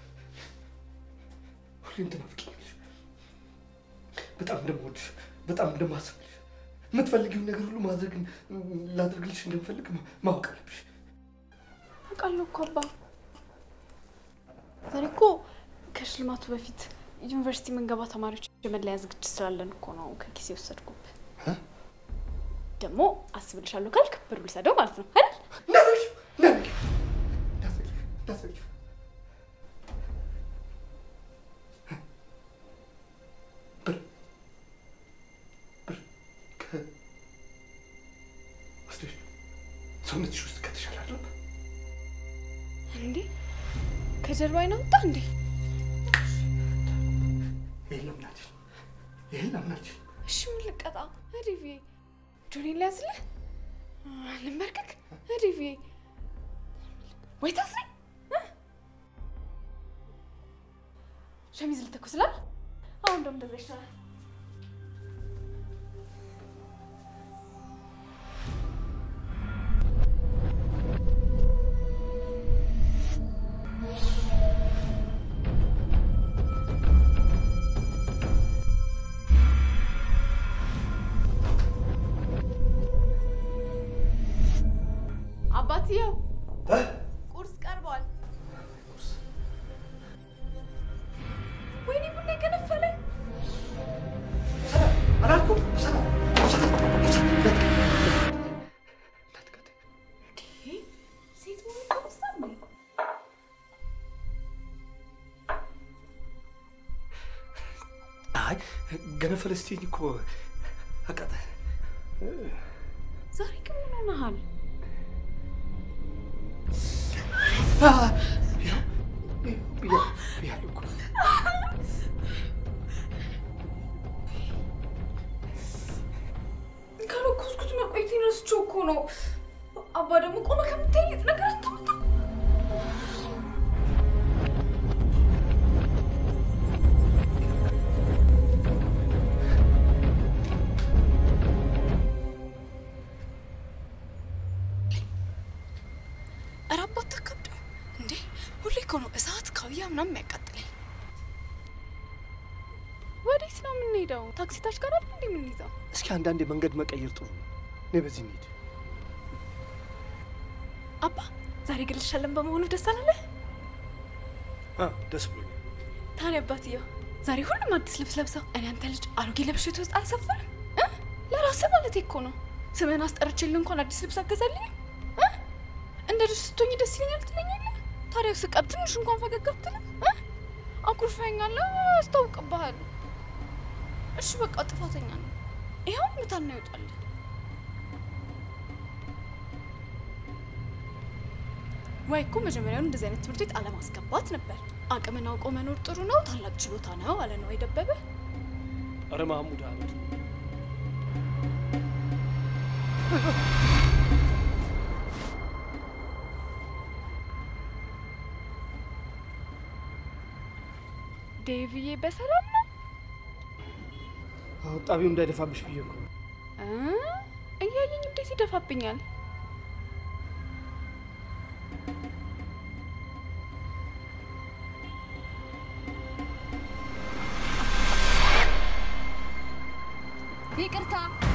ሁሌም ትናፍቂኛለሽ። በጣም እንደምወድሽ፣ በጣም እንደማስብልሽ፣ የምትፈልጊውን ነገር ሁሉ ማድረግ ላድርግልሽ እንደምፈልግ ማ- ማወቅ አለብሽ። አውቃለሁ እኮ አባ። ዛሬ እኮ ከሽልማቱ በፊት ዩኒቨርሲቲ የምንገባ ተማሪዎች የመለያ ዝግጅት ስላለን እኮ ነው ከጊዜ ወሰድኩብህ። ደግሞ አስብልሻለሁ ካልክ ብር ልሰደው ማለት ነው አይደል? እንዳትዘጊው። ብር ብር ከ- ወስደሽ ሰውነትሽ ውስጥ ከተሻለ አይደለም እንዴ ከጀርባ አይናወጣ እንዴ? ይሄን ለምን አልችልም? ይሄን ለምን አልችልም? እሺ ምን ልቀጣ? ሪቪ ጆኔን ሊያዝልህ ልንበርክክ? ሪቪ ወይ ታስረኝ እ? ሸሚዝ ልተኩስላል። አሁን እንደውም እንደዛ ይሻላል። አባትየው ቁርስ ቀርቧል። ወይኔ ቡና የገነፈለ አላልኩም? ሴት መሆን ተወሳ እንዴ? አይ ገነፈለ ስትይኝ እኮ አቃጣ- ዛሬ ግን ምን ሆነሃል? አ፣ ይኸው፣ ይኸው ብያ- ብያለሁ እኮ። ከለኮስኩት መቆየቴን ረስቼው እኮ ነው። አባ ደግሞ ቆመ ከምታይ ነገር አታመጣ ኧረ አባ አታከብዱ እንዴ! ሁሌ እኮ ነው እሳት ካውያ ምናምን የሚያቃጥለኝ። ወዴት ነው የምንሄደው? ታክሲ ታች ጋር አይደል እንዴ የምንይዘው? እስኪ አንዳንዴ መንገድ መቀየር ጥሩ ነው። እኔ በዚህ እንሂድ። አባ ዛሬ ግልሻለን በመሆኑ ደስ አላለህ? አ፣ ደስ ብሎኛል። ታዲያ አባትየው ዛሬ ሁሉም አዲስ ልብስ ለብሰው እኔ አንተ ልጅ አሮጌ ለብሼ ውስጥ አልሰፍርም እ? ለራስህ ማለት እኮ ነው። ስምህን አስጠርቼልህ እንኳን አዲስ ልብስ አገዛልኝ እንደ ልጅ ስትሆኝ ደስ ይለኛል ትለኛለህ። ታዲያ ስቀር ትንሽ እንኳን ፈገግ አትልም? እ? አኩርፈኛለህ፣ አስታውቅብሃለሁ። እሺ በቃ ጥፋተኛ ነው። ይኸው ምታና ይወጣል። ወይ እኮ መጀመሪያውን እንደዚህ አይነት ትምህርት ቤት አለማስገባት ነበር። አቅምን አውቆ መኖር ጥሩ ነው፣ ታላቅ ችሎታ ነው አለ ነው የደበበ። አረ ማህሙድ አህመድ ዴቪዬ በሰላም ነው? አዎ፣ ጣቢው እንዳይደፋብሽ ብዬ እኮ ነው። እ? እያየኝ እንዴት ይደፋብኛል? ይቅርታ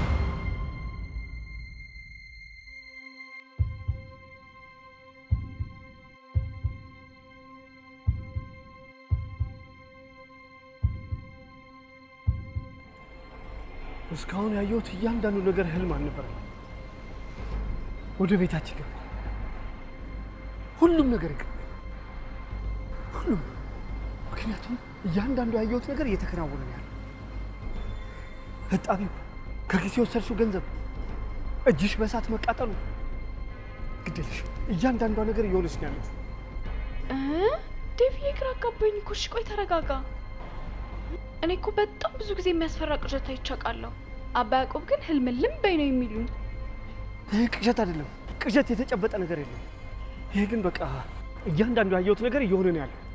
እስካሁን ያየሁት እያንዳንዱ ነገር ህልም አልነበረም። ወደ ቤታችን ገባ። ሁሉም ነገር ይቀር ሁሉም። ምክንያቱም እያንዳንዱ ያየሁት ነገር እየተከናወነ ነው ያለው። እጣቢው፣ ከኪሴ የወሰድሽው ገንዘብ፣ እጅሽ በእሳት መቃጠሉ፣ ግዴለሽ እያንዳንዷ ነገር እየሆነች ነው ያለችው። እ? ዴቪዬ ግራ አጋባኝ እኮ። እሺ ቆይ ተረጋጋ። እኔ እኮ በጣም ብዙ ጊዜ የሚያስፈራ ቅዠት አይቼ አውቃለሁ። አባ ያዕቆብ ግን ህልምልም በይ ነው የሚሉኝ። ይህ ቅዠት አይደለም፣ ቅዠት የተጨበጠ ነገር የለም። ይሄ ግን በቃ እያንዳንዱ ያየሁት ነገር እየሆነ ነው ያለው።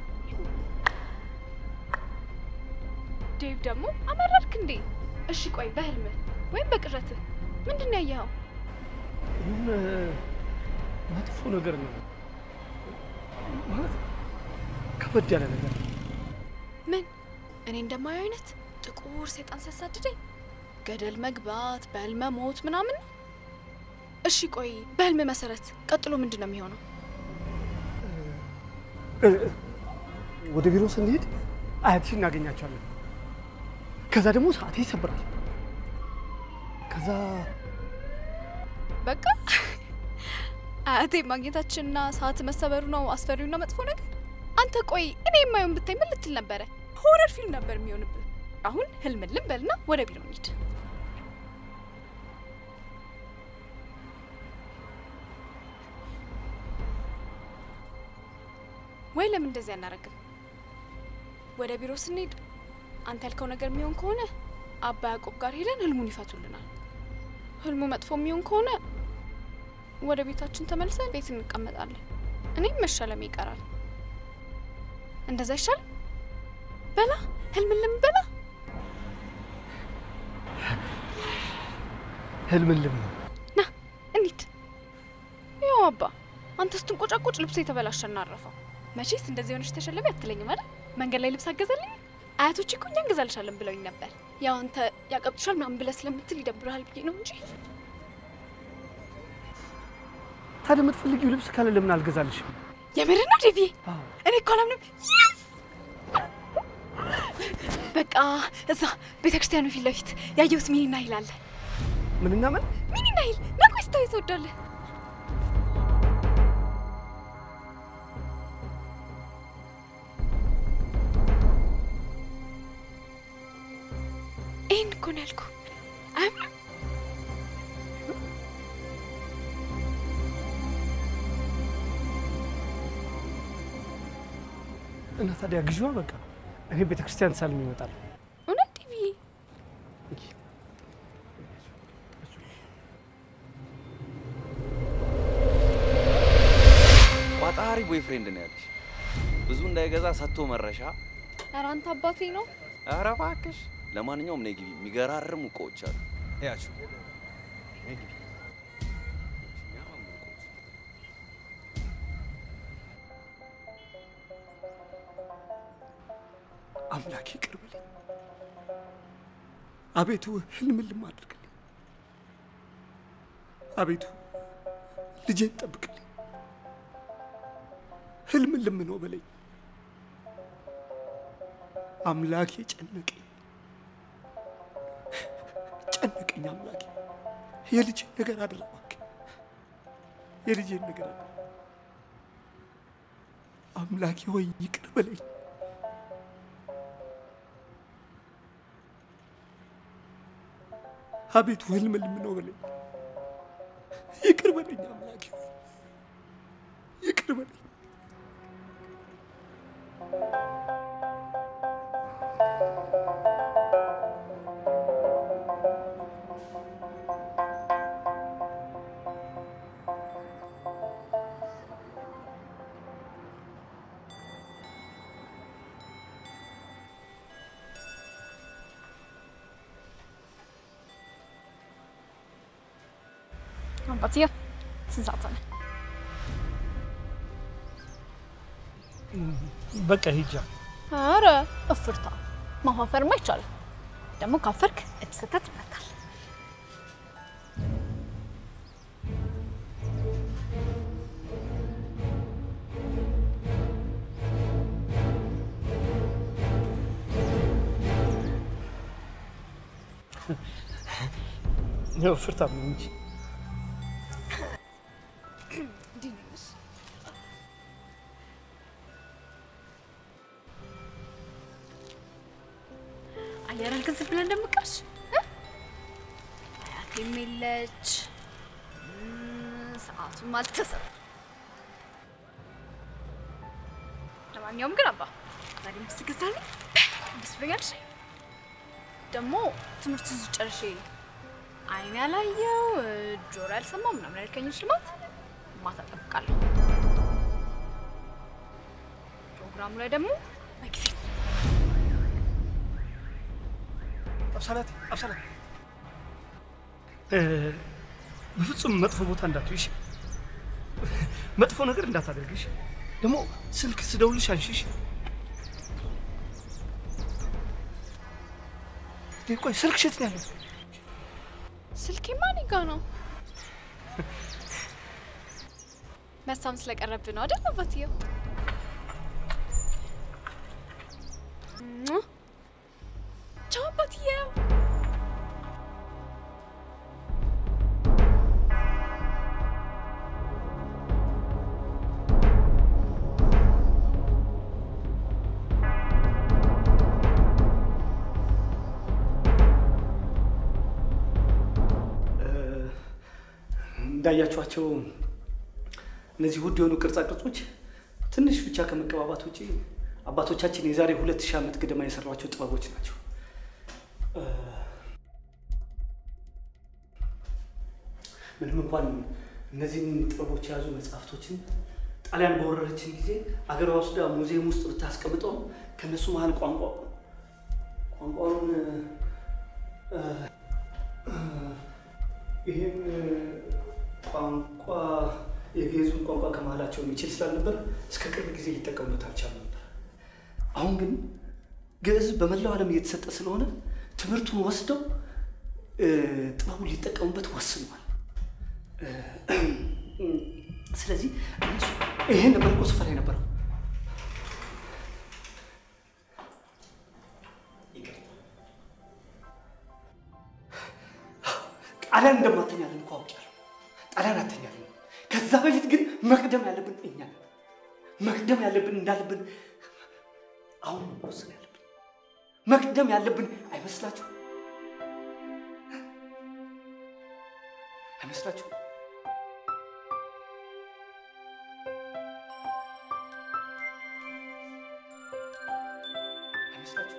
ዴቭ ደግሞ አመረርክ እንዴ? እሺ ቆይ በህልምህ ወይም በቅዠትህ ምንድን ነው ያየኸው? የሆነ መጥፎ ነገር ነው ማለት ከበድ ያለ ነገር ምን እኔ እንደማየው አይነት ጥቁር ሰይጣን ሲያሳድደኝ ገደል መግባት በህልመ ሞት ምናምን ነው። እሺ ቆይ በህልም መሰረት ቀጥሎ ምንድን ነው የሚሆነው? እ፣ ወደ ቢሮ ስንሄድ አያትሽ እናገኛቸዋለን። ከዛ ደግሞ ሰዓቴ ይሰብራል። ከዛ በቃ አያቴ ማግኘታችንና ሰዓት መሰበሩ ነው አስፈሪውና መጥፎ ነገር። አንተ ቆይ እኔ የማየውን ብታይ ምን ልትል ነበረ? ሆረር ፊልም ነበር የሚሆንብህ። አሁን ህልምልም በልና ወደ ቢሮ እንሂድ። ወይ ለምን እንደዚህ አናረግም? ወደ ቢሮ ስንሄድ አንተ ያልከው ነገር የሚሆን ከሆነ አባ ያዕቆብ ጋር ሄደን ህልሙን ይፈቱልናል። ህልሙ መጥፎ የሚሆን ከሆነ ወደ ቤታችን ተመልሰን ቤት እንቀመጣለን። እኔም መሸለም ይቀራል። እንደዛ ይሻላል። በላ ህልምልም በላ ህልምልም ና እንሂድ። ያው አባ አንተ ስትንቆጫቆጭ ልብሱ የተበላሸ እናረፈው። መቼስ እንደዚህ ሆነች ተሸለሚ አትለኝም አይደል? መንገድ ላይ ልብስ አገዛልኝ። አያቶች እኮ እኛ እንገዛልሻለን ብለውኝ ነበር። ያው አንተ ያቀብጡሻል ምናምን ብለህ ስለምትል ይደብርሃል ብዬ ነው እንጂ ታዲያ የምትፈልጊው ልብስ ካለ ለምን አልገዛልሽም? የምር ነው ዴቪ? እኔ እኮ አላምንም። Yes! በቃ እዛ ቤተ ክርስቲያኑ ፊት ለፊት ያየሁት ሚኒና ሂል አለ። ምንና ምን? ሚኒና ሂል ና ቆይ ስታዩ ትወዳለህ። ይህን እኮ ነው ያልኩህ። አያምርም? እና ታዲያ ግዢዋ በቃ እኔ ቤተ ክርስቲያን ሳልም ይመጣል። እውነት ዴቪ? ቋጣሪ ቦይፍሬንድ ነው ያለሽ። ብዙ እንዳይገዛ ሰጥቶ መረሻ። ኧረ አንተ አባቴ ነው። ኧረ እባክሽ። ለማንኛውም ነይ ግቢ፣ የሚገራርሙ እቃዎች አሉ። እያቸው ነይ ግቢ። አምላኬ ይቅር በለኝ። አቤቱ ህልምልም አድርግልኝ። አቤቱ ልጄን ጠብቅልኝ። ህልምልም ነው በለኝ። አምላኬ ጨነቀኝ፣ ጨነቀኝ አምላኬ። የልጄን ነገር አድራ እባክህ፣ የልጄን ነገር አድራ። አምላኬ ሆይ ይቅር በለኝ። አቤቱ ህልምልም ነው በለኝ። ይቅር በለኝ አምላኬ ሆይ ይቅር በለኝ። አባትዬ ስንት ሰዓት ሆነ? በቃ ሂጃ። ኧረ እፍርታ ማፋፈርማ አይቻልም። ደግሞ ካፈርክ እጅ ሰተት ይመታል። ያው ፍርታም ነው እንጂ አየር አልገዝም ብለን እንደምቃሽ አያቴም የለች እም፣ ሰዓቱም አልተሰራ። ለማንኛውም ግን አባ ዛሬ ምስ ገዛልኝ ደስ ብሎኛል። እሺ? ደግሞ ትምህርቱን ጨርሼ አይን ያላየው ጆሮ ያልሰማው ምናምን ያልከኝ ሽልማት ማታ እጠብቃለሁ። ፕሮግራሙ ላይ ደግሞ በጊዜ አብሳላት አብሳላት፣ እ፣ በፍጹም መጥፎ ቦታ እንዳትይሽ፣ መጥፎ ነገር እንዳታደርግሽ። ደግሞ ስልክ ስደውልሽ አንሺሽ። እንዴ፣ ቆይ ስልክ የት ነው ያለው? ስልኬ ማን ጋ ነው? መሳም ስለቀረብ ነው አይደል አባትየው? ሙ። ቻው አባትየው። እንዳያችኋቸው እነዚህ ውድ የሆኑ ቅርጻ ቅርጾች ትንሽ ብቻ ከመቀባባት ውጪ አባቶቻችን የዛሬ ሁለት ሺህ ዓመት ገደማ የሰሯቸው ጥበቦች ናቸው። እ፣ ምንም እንኳን እነዚህን ጥበቦች የያዙ መጽሐፍቶችን ጣሊያን በወረረችን ጊዜ አገሯ ወስዳ ሙዚየም ውስጥ ብታስቀምጠውም ከእነሱ መሀል ቋንቋ ቋንቋውን እ፣ እ፣ ይህን ቋንቋ የግዕዙን ቋንቋ ከመሀላቸው የሚችል ስላልነበር እስከ ቅርብ ጊዜ ሊጠቀሙበት አልቻሉም ነበር። አሁን ግን ግዕዝ በመላው ዓለም እየተሰጠ ስለሆነ ትምህርቱን ወስደው እ፣ ጥበቡን ሊጠቀሙበት ወስነዋል። እ፣ ስለዚህ እነሱ ይሄን ነበር እኮ ስፈራ የነበረው። ጣሊያን እንደማተኛለን እኮ አውቄያለሁ። ጣሊያን አተኛለን። ከዛ በፊት ግን መቅደም ያለብን እኛ ነን። መቅደም ያለብን እንዳለብን አሁን ነው መወሰን ያለብን። መቅደም ያለብን አይመስላችሁም? አይመስላችሁም? አይመስላችሁም?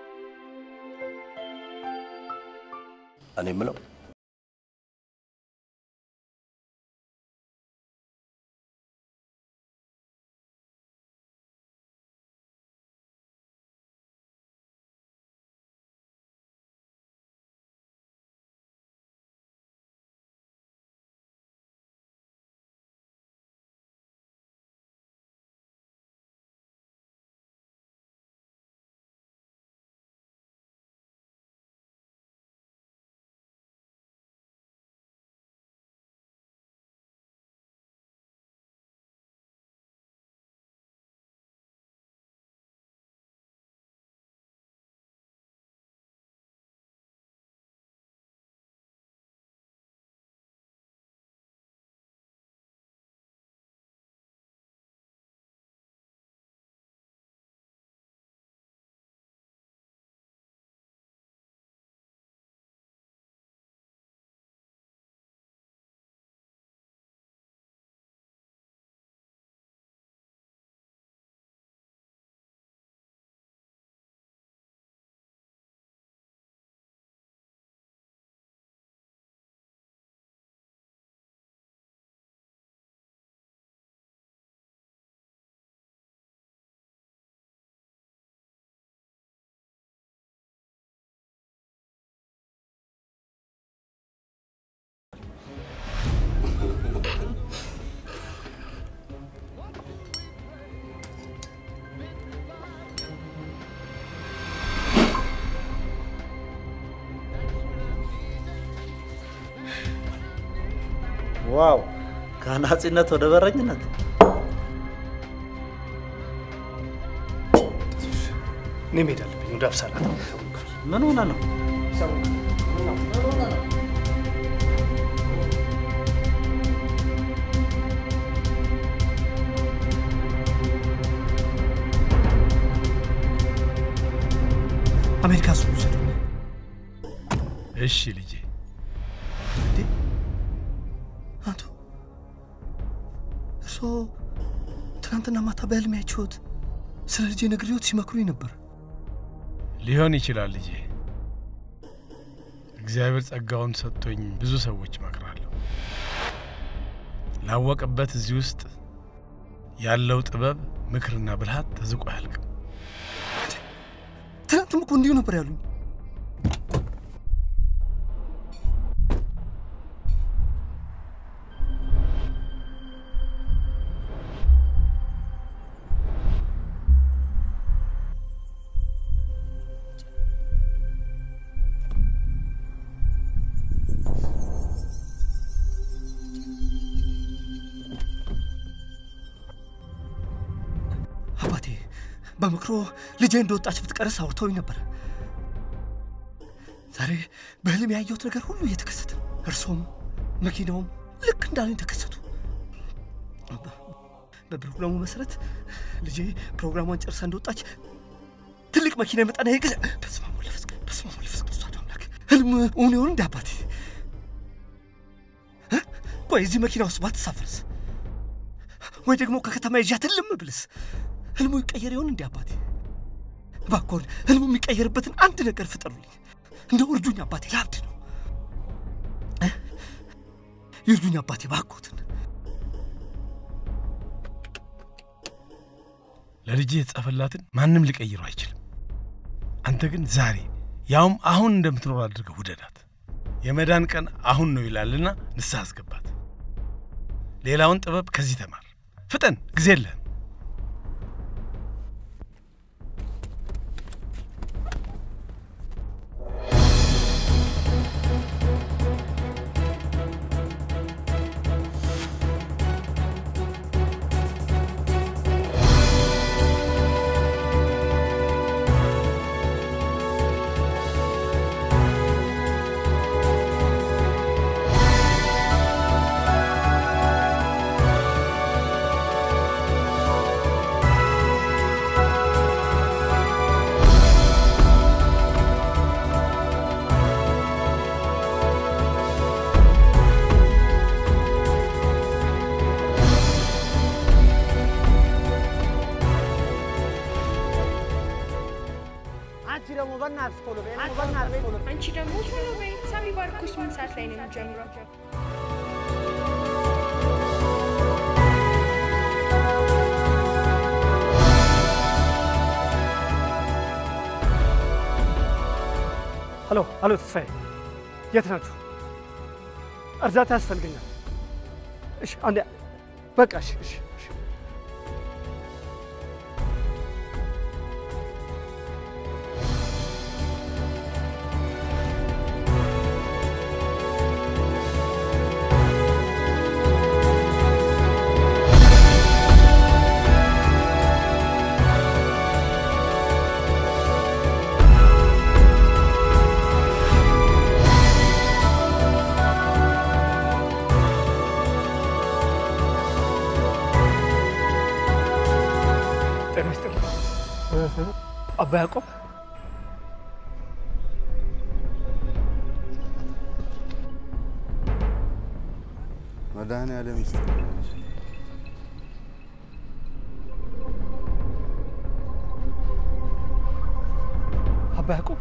እኔ የምለው ዋው! ከአናጺነት ወደ በረኝነት እኔ መሄድ አለብኝ ወደ አብሳላት። ምን ሆነ ነው? አሜሪካ እሱ ውሰዱ። እሺ ልጄ። አቶ እርስዎ ትናንትና ማታ በህልሜ አይቼዎት ስለ ልጄ ነግሬዎት ሲመክሩኝ ነበር። ሊሆን ይችላል ልጄ። እግዚአብሔር ጸጋውን ሰጥቶኝ ብዙ ሰዎች እመክራለሁ። ላወቀበት እዚህ ውስጥ ያለው ጥበብ ምክርና ብልሃት ተዝቆ አያልቅም። ትናንትም እኮ እንዲሁ ነበር ያሉኝ። አባቴ በምክሮ ልጄ እንደወጣች ብትቀርስ አውርተውኝ ነበር። ዛሬ በህልም ያየሁት ነገር ሁሉ እየተከሰተ ነው። እርሶም መኪናውም ልክ እንዳለኝ ተከሰቱ። በፕሮግራሙ መሰረት ልጄ ፕሮግራሟን ጨርሳ እንደወጣች ትልቅ መኪና ይመጣና ይገዛ። በስመ አብ ወወልድ ወመንፈስ ቅዱስ፣ በስመ አብ ወወልድ ወመንፈስ ቅዱስ አሐዱ አምላክ። ህልም እውን ይሆን እንደ አባቴ? እ? ቆይ እዚህ መኪና ውስጥ ባትሳፈርስ? ወይ ደግሞ ከከተማ ይዣት እልም ብልስ? ህልሙ ይቀየር ይሆን እንደ አባቴ? እባክዎን ህልሙ የሚቀየርበትን አንድ ነገር ፍጠሩልኝ። እንደ እርዱኝ አባቴ፣ ላብድ ነው። እ? ይርዱኝ አባቴ እባክዎትን። ለልጅ የተጻፈላትን ማንም ሊቀይረው አይችልም። አንተ ግን ዛሬ ያውም አሁን እንደምትኖር አድርገህ ውደዳት። የመዳን ቀን አሁን ነው ይላልና ንስሐ አስገባት። ሌላውን ጥበብ ከዚህ ተማር። ፍጠን፣ ጊዜ የለህም። አንቺ ደግሞ በእናትሽ ቶሎ በይ፣ ደግሞ በእናትሽ ቶሎ በይ። አንቺ ደግሞ ቶሎ በይ። ሳሚ ባርኮስ ምን ሰዓት ላይ ነው የሚጀምረው? ሄሎ ሄሎ፣ ተስፋዬ የት ናችሁ? እርዳታ ያስፈልገኛል። እሺ አንዴ በቃ እሺ እሺ እሺ። ጤና ይስጥልኝ። አባ ያዕቆብ መድኃኔዓለም ይስጥልኝ። አባ ያዕቆብ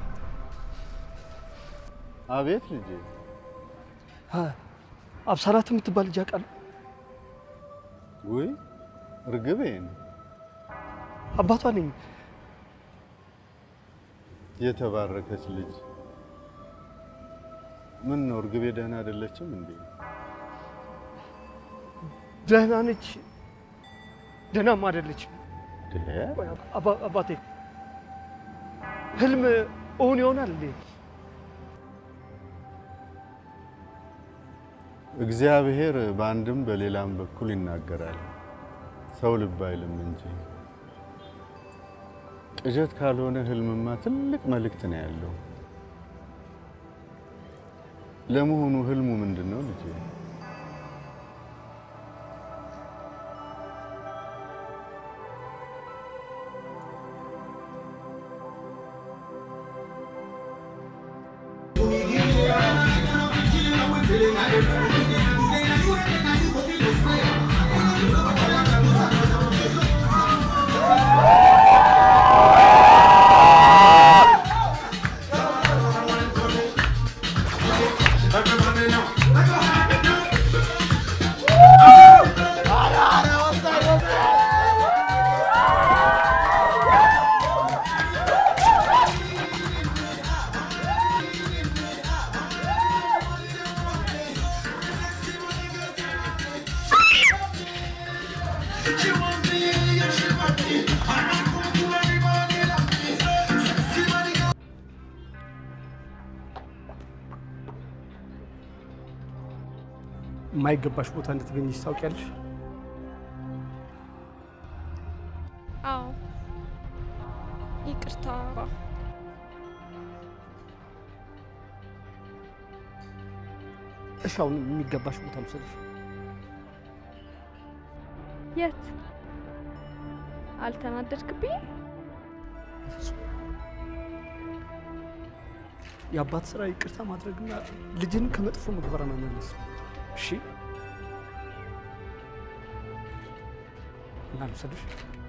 አቤት ልጄ። አ- አብሳላት የምትባል ልጅ አውቃለሁ። ውይ እርግቤን አባቷ ነኝ። የተባረከች ልጅ። ምን ነው እርግቤ ደህና አይደለችም እንዴ? ደህና ነች፣ ደህናም አይደለችም። ደህ ቆይ አባ- አባቴ ህልም እውን ይሆናል እንዴ? እግዚአብሔር በአንድም በሌላም በኩል ይናገራል፣ ሰው ልብ አይልም እንጂ። ቅዠት ካልሆነ ህልምማ ትልቅ መልእክት ነው ያለው። ለመሆኑ ህልሙ ምንድን ነው ልጄ? Thank you. የማይገባሽ ቦታ እንድትገኝሽ ታውቂያለሽ? አዎ ይቅርታ። እሺ፣ አሁን የሚገባሽ ቦታ ልውሰድሽ። የት? አልተናደድክብኝ? የአባት ስራ ይቅርታ ማድረግና ልጅን ከመጥፎ ምግባር መመለስ ነው። እሺ፣ እና ልውሰድሽ።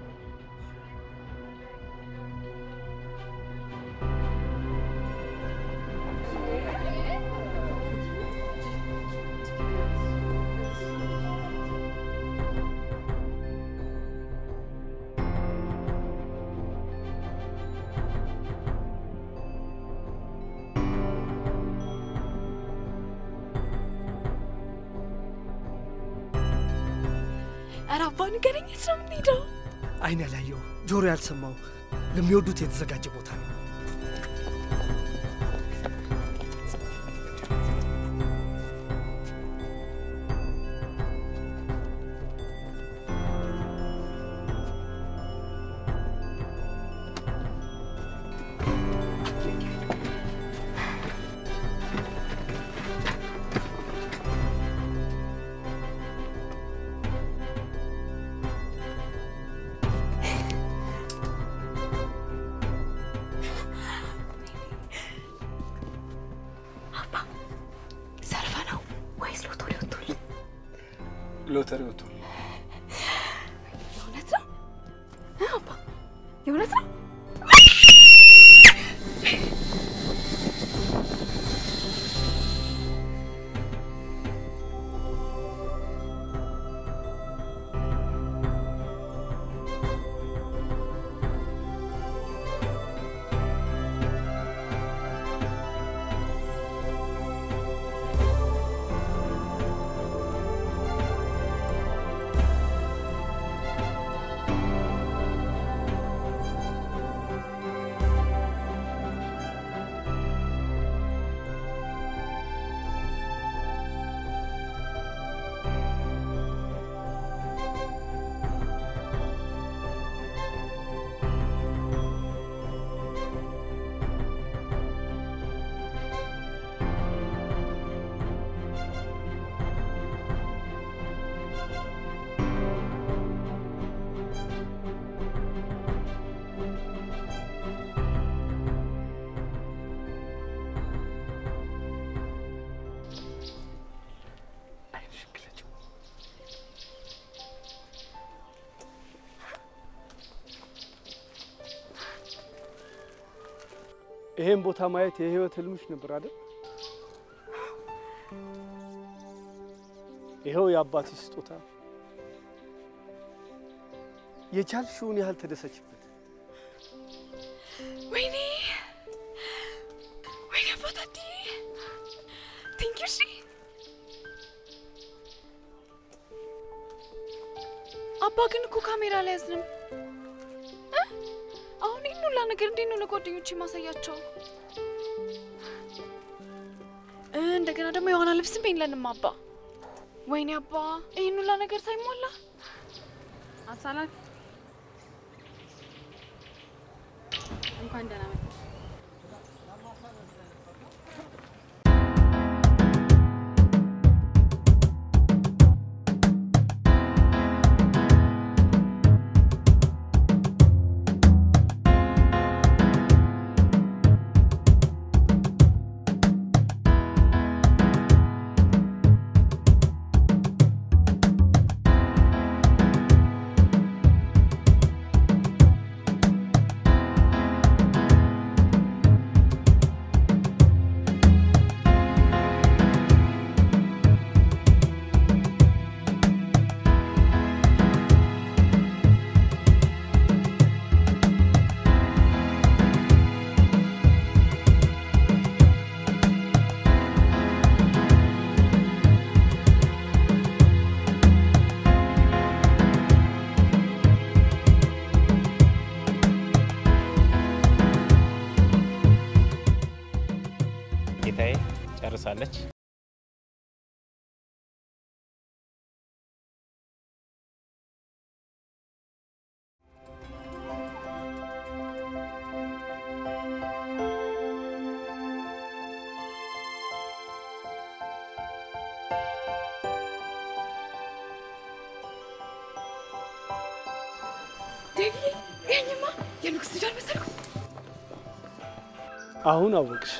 ኧረ አባ ንገረኝ፣ የት ነው የምንሄደው? አይን ያላየው ጆሮ ያልሰማው ለሚወዱት የተዘጋጀ ቦታ ነው። አባ ሰርፈ ነው ወይስ ሎተሪ ወጥቶል? ሎተሪ ወጥቷል። የእውነት ነው እ አባ የእውነት ነው? ይሄን ቦታ ማየት የህይወት ህልምሽ ነበር አይደል? ይኸው የአባትሽ ስጦታ። የቻልሽውን ያህል ተደሰችበት። ወይኔ ወይኔ አባታዲ ቴንኪ እሺ አባ ግን እኮ ካሜራ ላይ ያዝንም እ? አሁን ይህን ሁላ ነገር እንዴት ነው ለጓደኞቼ ማሳያቸው? እ፣ እንደገና ደግሞ የዋና ልብስም የለንም አባ። ወይኔ አባ ይህን ሁላ ነገር ሳይሟላ አሳላፊ እንኳን ደህና መጣሽ። እ ጌታዬ ጨርሳለች። ዴቪ ይሄኝማ የንጉስ ልጅ አልመሰልኩም። አሁን አወቅሽ።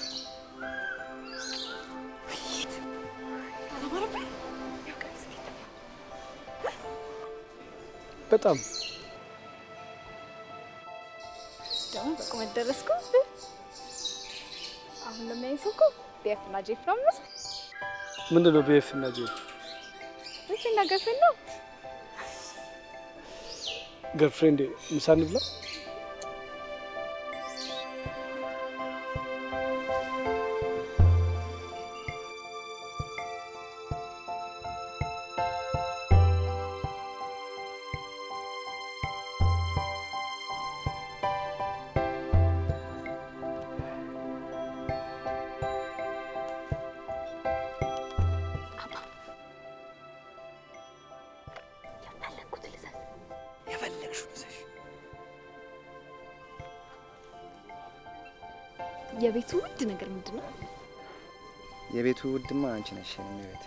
አላማረብኝ? በጣም ደግሞ በቁመት ደረስኩ። አሁን ለሚያይ ሰው እኮ ቢኤፍ እና ጄፍ ነው የምመስለው። ምንድን ነው ቤፍ እና ጄፍ? እሺ እና ገርልፍሬንድ ነው። ገርፍሬንድ ምሳ እንብላ? የፈለግሽው ይዘሽ የቤቱ ውድ ነገር ምንድን ነው? የቤቱ ውድማ አንቺ ነሽ የኔ ቤት።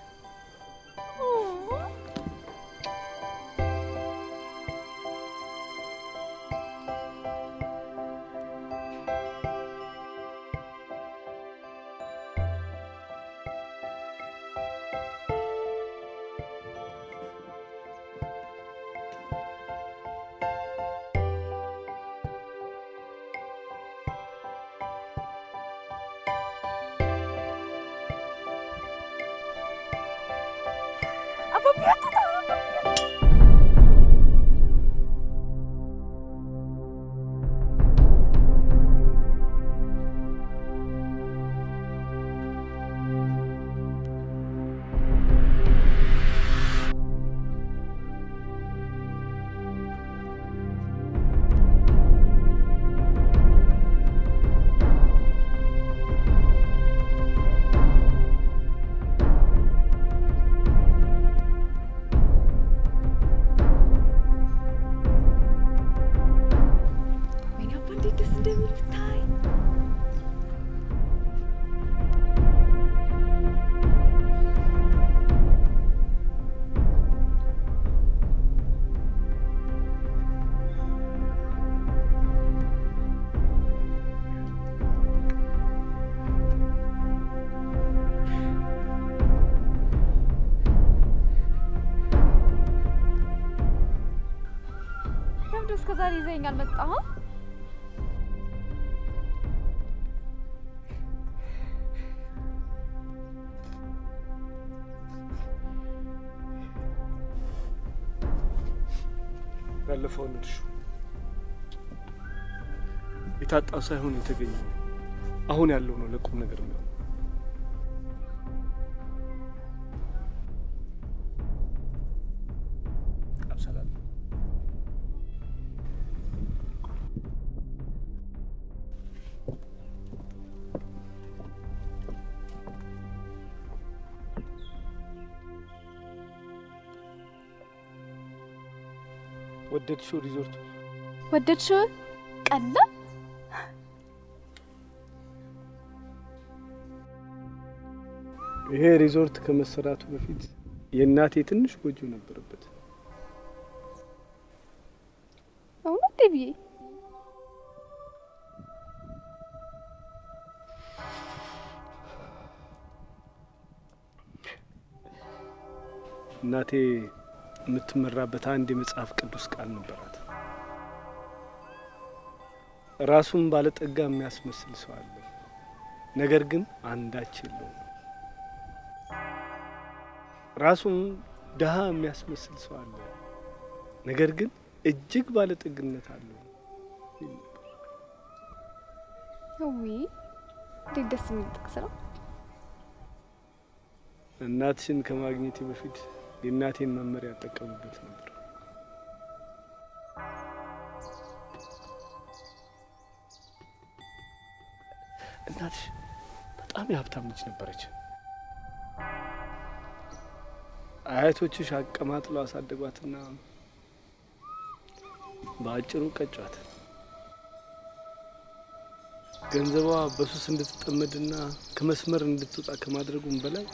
ወይኔ አባ እንዴት ደስ እንደሚል ብታይ። ለምንድን ነው እስከ ዛሬ ይዘኸኝ አልመጣህም? ያለፈውን እርሹ። የታጣው ሳይሆን የተገኘው አሁን ያለው ነው ለቁም ነገር የሚሆነው። አብሰላም ወደድሽው ሪዞርቱ? ወደድሽው? ቀላ ይሄ ሪዞርት ከመሰራቱ በፊት የእናቴ ትንሽ ጎጆ ነበረበት። እውነት ዴቪዬ? እናቴ የምትመራበት አንድ የመጽሐፍ ቅዱስ ቃል ነበራት። ራሱን ባለጠጋ የሚያስመስል ሰው አለ፣ ነገር ግን አንዳች የለውም። ራሱን ድሃ የሚያስመስል ሰው አለ፣ ነገር ግን እጅግ ባለጠግነት አለው። ዊ እንዴት ደስ የሚል ጥቅስ ነው። እናትሽን ከማግኘቴ በፊት የእናቴን መመሪያ ያጠቀሙበት ነበር። እናትሽ በጣም በጣም የሀብታም ልጅ ነበረች። አያቶችሽ አቀማጥለው አሳደጓትና በአጭሩ ቀጯት። ገንዘቧ በሱስ እንድትጠመድና ከመስመር እንድትወጣ ከማድረጉም በላይ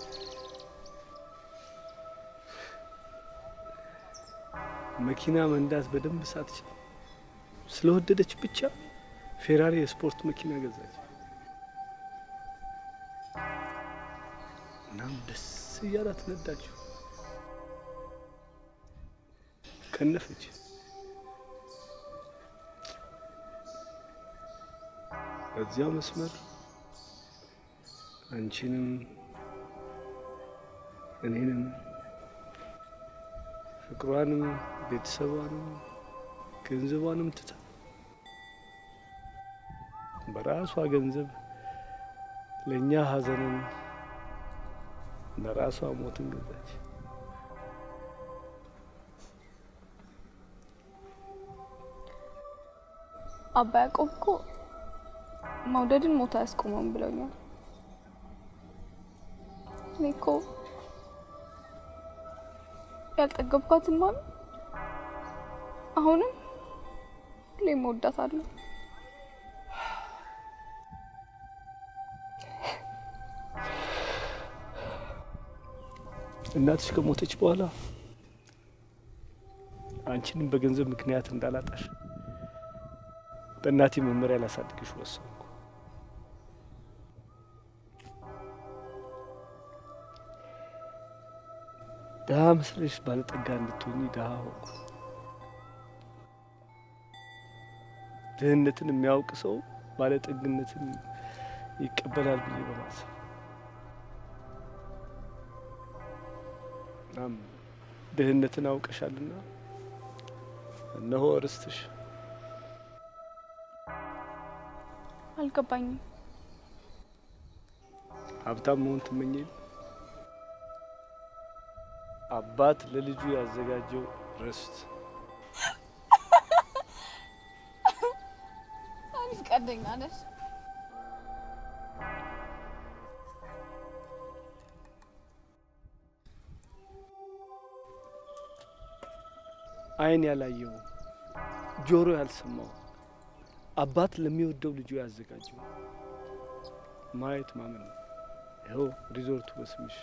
መኪና መንዳት በደንብ ሳትችል ስለወደደች ብቻ ፌራሪ የስፖርት መኪና ገዛች። እናም ደስ እያላት ነዳችው፣ ከነፈች። በዚያ መስመር አንቺንም እኔንም ፍቅሯንም ቤተሰቧንም ገንዘቧንም ትታ በራሷ ገንዘብ ለእኛ ሐዘንን ለራሷ ሞትን ገዛች። አባ ያዕቆብ እኮ መውደድን ሞት አያስቆመውም ብለውኛል። እኔ እኮ ያልጠገብኳትን ማሚ አሁንም ሁሌም እወዳታለሁ። እናትሽ ከሞተች በኋላ አንቺንም በገንዘብ ምክንያት እንዳላጣሽ በእናቴ መመሪያ ላሳድግሽ ወሰንኩ። ድሀ መስለሽ ባለጠጋ እንድትሆኚ ድሀ ሆንኩ። ድህነትን የሚያውቅ ሰው ባለጠግነትን ይቀበላል ብዬ በማሰብ እናም ድህነትን አውቀሻልና እነሆ ርስትሽ። አልገባኝም። ሀብታም መሆን ትመኝ የለ? አባት ለልጁ ያዘጋጀው ርስት አንቺ ቀልደኛ ነሽ። ዓይን ያላየው ጆሮ ያልሰማው አባት ለሚወደው ልጁ ያዘጋጀው ማየት ማመን ነው። ይኸው ሪዞርቱ በስምሽ።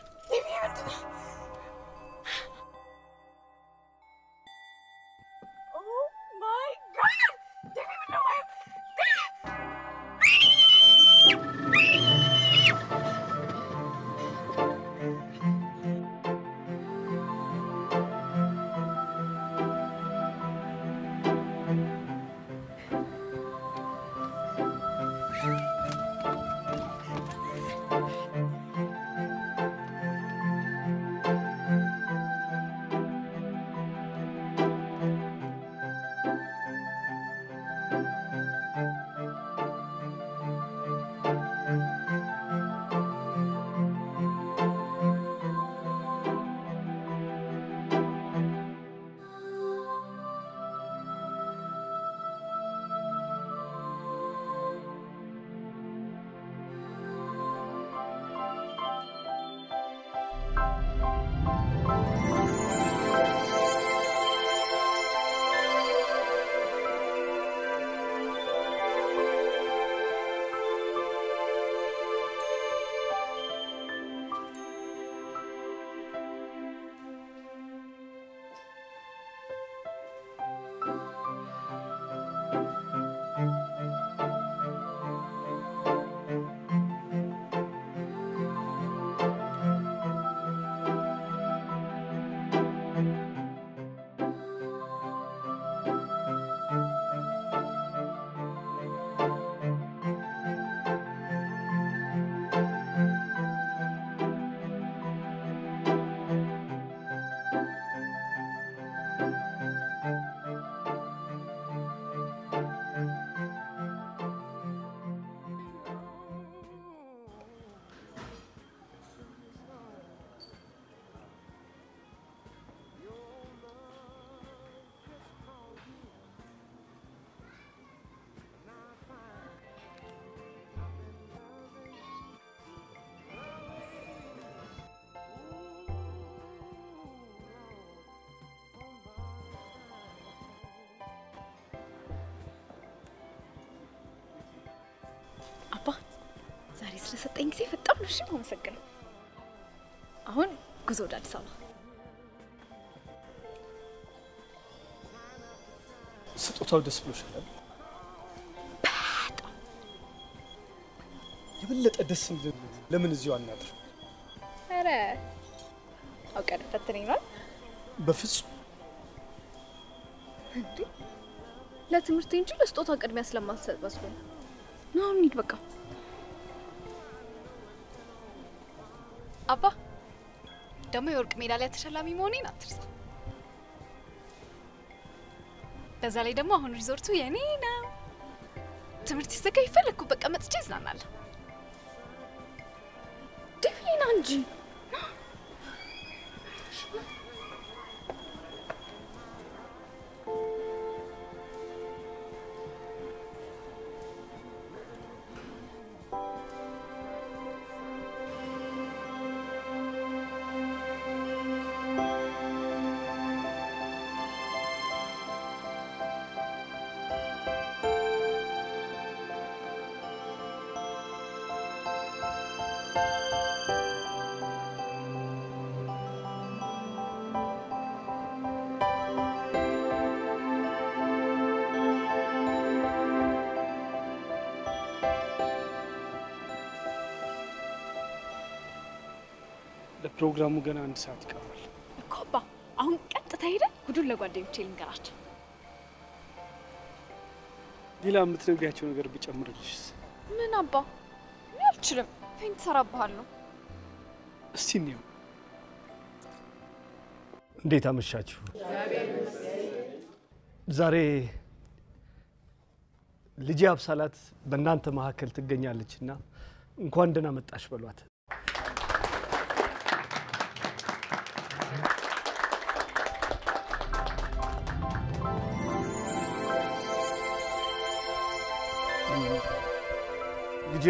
ስለሰጠኝ ጊዜ በጣም ነው እሺ የማመሰግነው። አሁን ጉዞ ወደ አዲስ አበባ። ስጦታው ደስ ብሎሻል? የበለጠ ደስ እንድል ለምን እዚሁ አናድር? ኧረ አውቀህ ልትፈትነኝ ነው በፍጹም እንዴ? ለትምህርት እንጂ ለስጦታ ቅድሚያ ስለማትሰጥ መስሎኝ። ና አሁን እንሂድ በቃ። አባ ደግሞ የወርቅ ሜዳሊያ ተሸላሚ መሆኔን አትርሳ። በዛ ላይ ደግሞ አሁን ሪዞርቱ የኔ ነው። ትምህርት ሲዘጋ የፈለግኩበት ቀን መጥቼ እዝናናለሁ። ዴቪና እንጂ ለፕሮግራሙ ገና አንድ ሰዓት ይቀራል። እኮ አባ አሁን ቀጥታ ሄደን ጉዱን ለጓደኞቼ ልንገራቸው። ሌላ የምትነግሪያቸው ነገር ብጨምርልሽስ? ምን አባ እኔ አልችልም። ፌንት እሰራብሃለሁ። እስቲ እንየው። እንዴት አመሻችሁ? ዛሬ ልጄ አብሳላት በእናንተ መካከል ትገኛለች እና እንኳን ደህና መጣሽ በሏት። ልጄ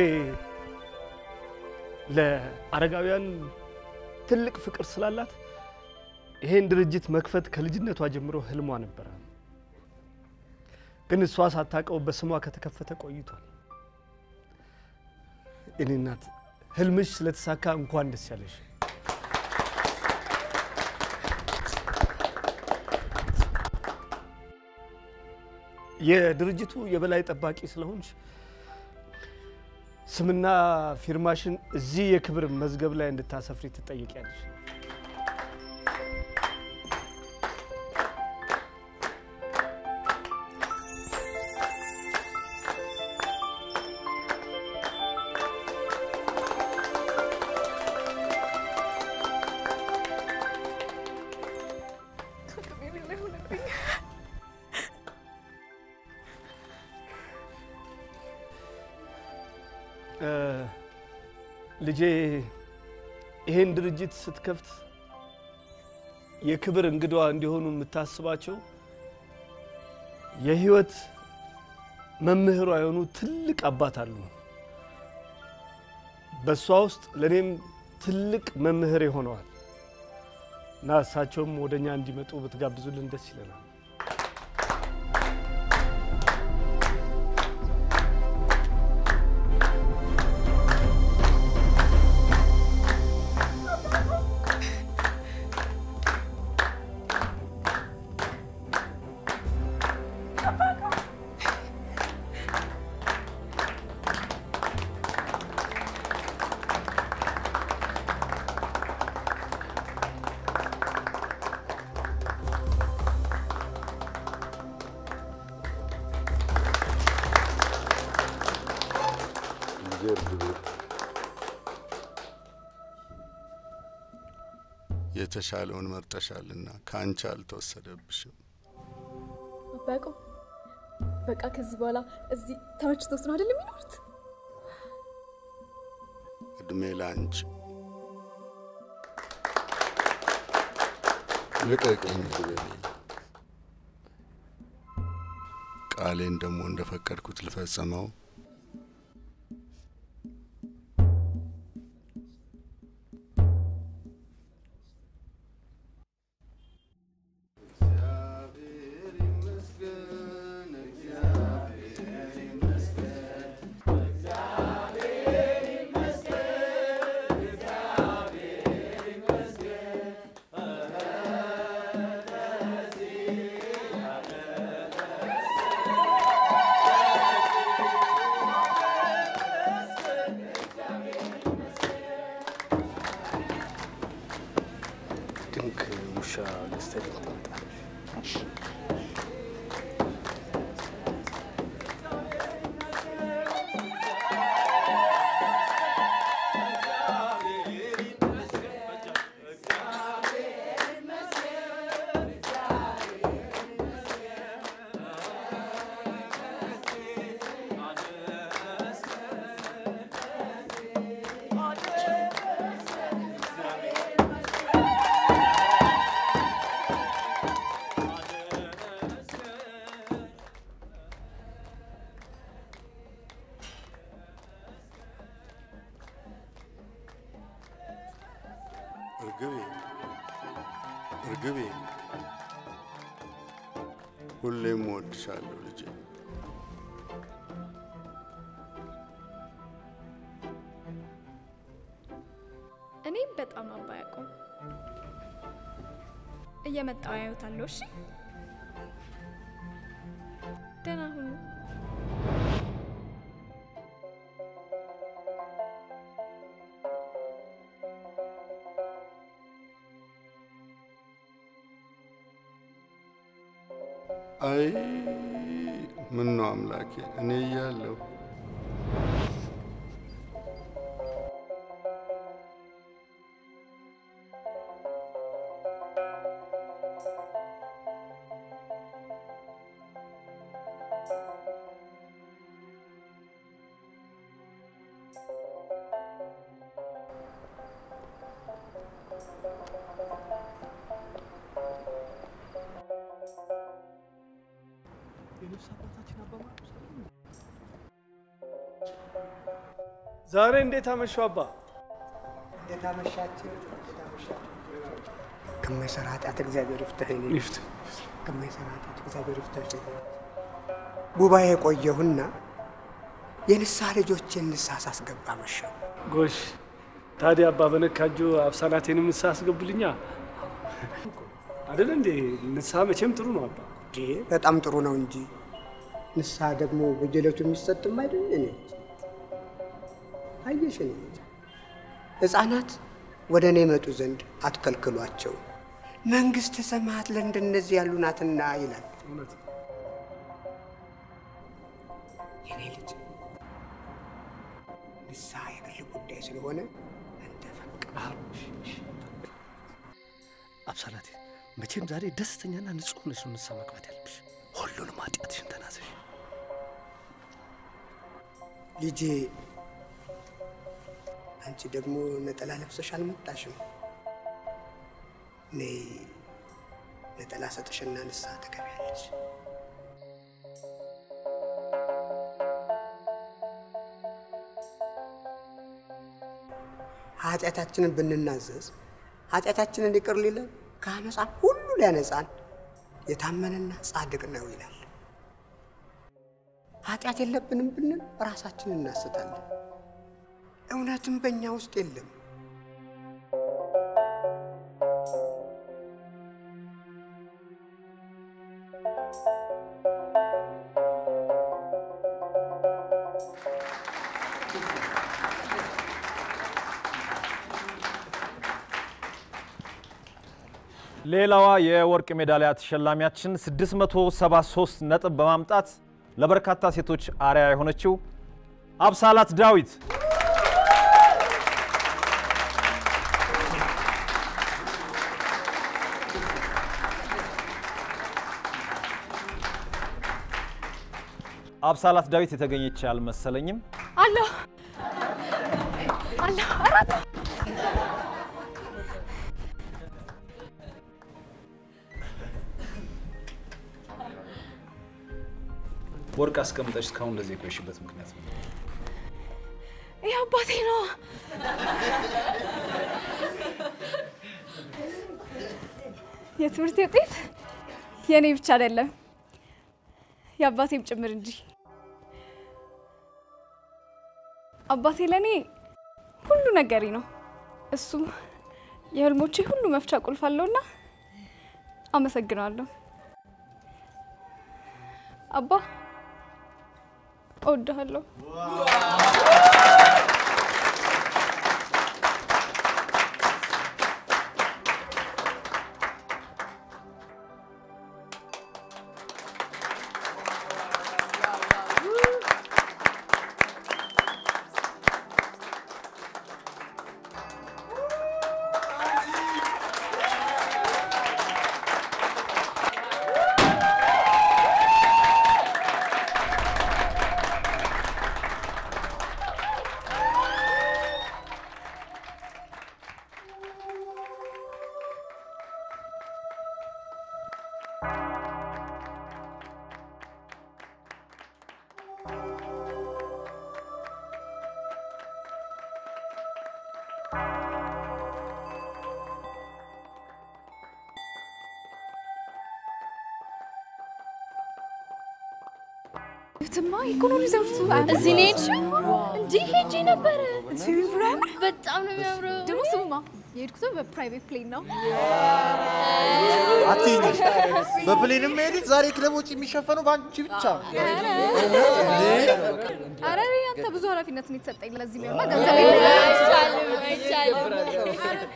ለአረጋውያን ትልቅ ፍቅር ስላላት ይሄን ድርጅት መክፈት ከልጅነቷ ጀምሮ ህልሟ ነበረ። ግን እሷ ሳታውቀው በስሟ ከተከፈተ ቆይቷል። እኔ እናት ህልምሽ ስለተሳካ እንኳን ደስ ያለሽ። የድርጅቱ የበላይ ጠባቂ ስለሆንሽ ስምና ፊርማሽን እዚህ የክብር መዝገብ ላይ እንድታሰፍሪ ትጠይቂያለሽ። ልጄ ይሄን ድርጅት ስትከፍት የክብር እንግዳዋ እንዲሆኑ የምታስባቸው የህይወት መምህሯ የሆኑ ትልቅ አባት አሉ። በእሷ ውስጥ ለእኔም ትልቅ መምህር ሆነዋል እና እሳቸውም ወደ እኛ እንዲመጡ ብትጋብዙልን ደስ ይለናል። የተሻለውን መርጠሻልና ከአንቺ አልተወሰደብሽም። አባቆ በቃ ከዚህ በኋላ እዚህ ተመችቶት ነው አይደል የሚኖሩት? እድሜ ለአንቺ። ልቀቅኝ ግበኔ። ቃሌን ደግሞ እንደፈቀድኩት ልፈጽመው። እግዚአብሔር ይመስገን ጉርሻ ገዝተህ ትመጣለህ። እርግቤ እርግቤ፣ ሁሌም እወድሻለሁ ልጄ። እኔም በጣም አባ ያዕቆብ እየመጣው ያዩታለሁ። እሺ ደህና ሁኑ። አይ ምን ነው አምላኬ፣ እኔ እያለሁ ዛሬ እንዴት አመሹ አባ? እንዴት አመሻችሁ? እንዴት አመሻችሁ? ከማይሰራ ኃጢአት እግዚአብሔር ይፍታህ። እኔ ይፍታ ከማይሰራ ኃጢአት እግዚአብሔር ይፍታህ። ጉባኤ ቆየሁና የንስሐ ልጆችን ንስሐ ሳስገባ መሸሁ። ጎሽ ታዲያ አባ በነካጁ አብሳላቴንም ንስሐ አስገቡልኛ አይደል እንዴ? ንስሐ መቼም ጥሩ ነው አባ። እንዴ በጣም ጥሩ ነው እንጂ ንስሐ ደግሞ በየዕለቱ የሚሰጥም አይደል? እኔ አየሽ፣ እኔ ሕፃናት ወደ እኔ መጡ ዘንድ አትከልክሏቸው፣ መንግሥተ ሰማያት ለእንደነዚህ ያሉ ናትና ይላል። የኔ ልጅ ንስሐ የግል ጉዳይ ስለሆነ አንተ ፈቅ አብሳላቴ መቼም ዛሬ ደስተኛና ንጹሕ ሆነሽ ነው ንስሐ መግባት ያለብሽ። ሁሉንም ኃጢአትሽን ተናዘሽ። ልጄ አንቺ ደግሞ ነጠላ ለብሰሽ አልመጣሽም። ነይ ነጠላ ሰጥሽና ንስሐ ትገቢያለሽ። ኃጢአታችንን ብንናዘዝ ኃጢአታችንን ይቅር ሊለን ከአመፃ ሁሉ ሊያነጻን የታመነና ጻድቅ ነው ይላል። ኃጢአት የለብንም ብንል ራሳችንን እናስታለን። እውነትም በእኛ ውስጥ የለም። ሌላዋ የወርቅ ሜዳሊያ ተሸላሚያችን 673 ነጥብ በማምጣት ለበርካታ ሴቶች አርያ የሆነችው አብሳላት ዳዊት አብሳላት ዳዊት የተገኘች አልመሰለኝም። አለሁ አለሁ አራት ወርቅ አስቀምጠሽ እስካሁን እንደዚህ የቆየሽበት ምክንያት ነው? ይህ አባቴ ነው። የትምህርት ውጤት የእኔ ብቻ አይደለም የአባቴም ጭምር እንጂ። አባቴ ለእኔ ሁሉ ነገሬ ነው። እሱ የህልሞቼ ሁሉ መፍቻ ቁልፍ አለውና አመሰግናለሁ። አባ እወድሃለሁ። ትማ ኢኮኖሚ ዘርፉ እዚህ ነው የሄድሽው? እንዲህ ሄጄ ነበረ። በጣም ነው የሚያምረው። ደግሞ ስሙማ የሄድኩት በፕራይቬት ፕሌን ነው። አትይኝ። በፕሌንም መሄድ ዛሬ ክለቦች የሚሸፈነው በአንቺ ብቻ ነው። ኧረ እኔ አንተ ብዙ ኃላፊነት ነው የተሰጠኝ። ለዚህ ቢሆንማ ገንዘብ አይቻልም አይቻልም።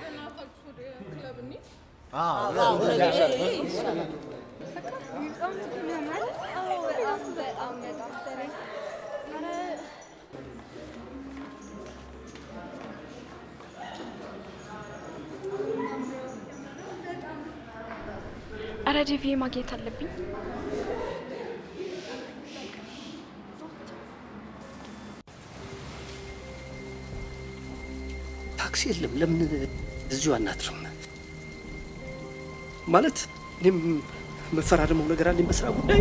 አረ ዴቪዬ ማግኘት አለብኝ። ታክሲ የለም። ለምን እዚሁ አናድርም? ማለት እኔም መፈራረመው ነገር አለኝ በስራ ጉዳይ።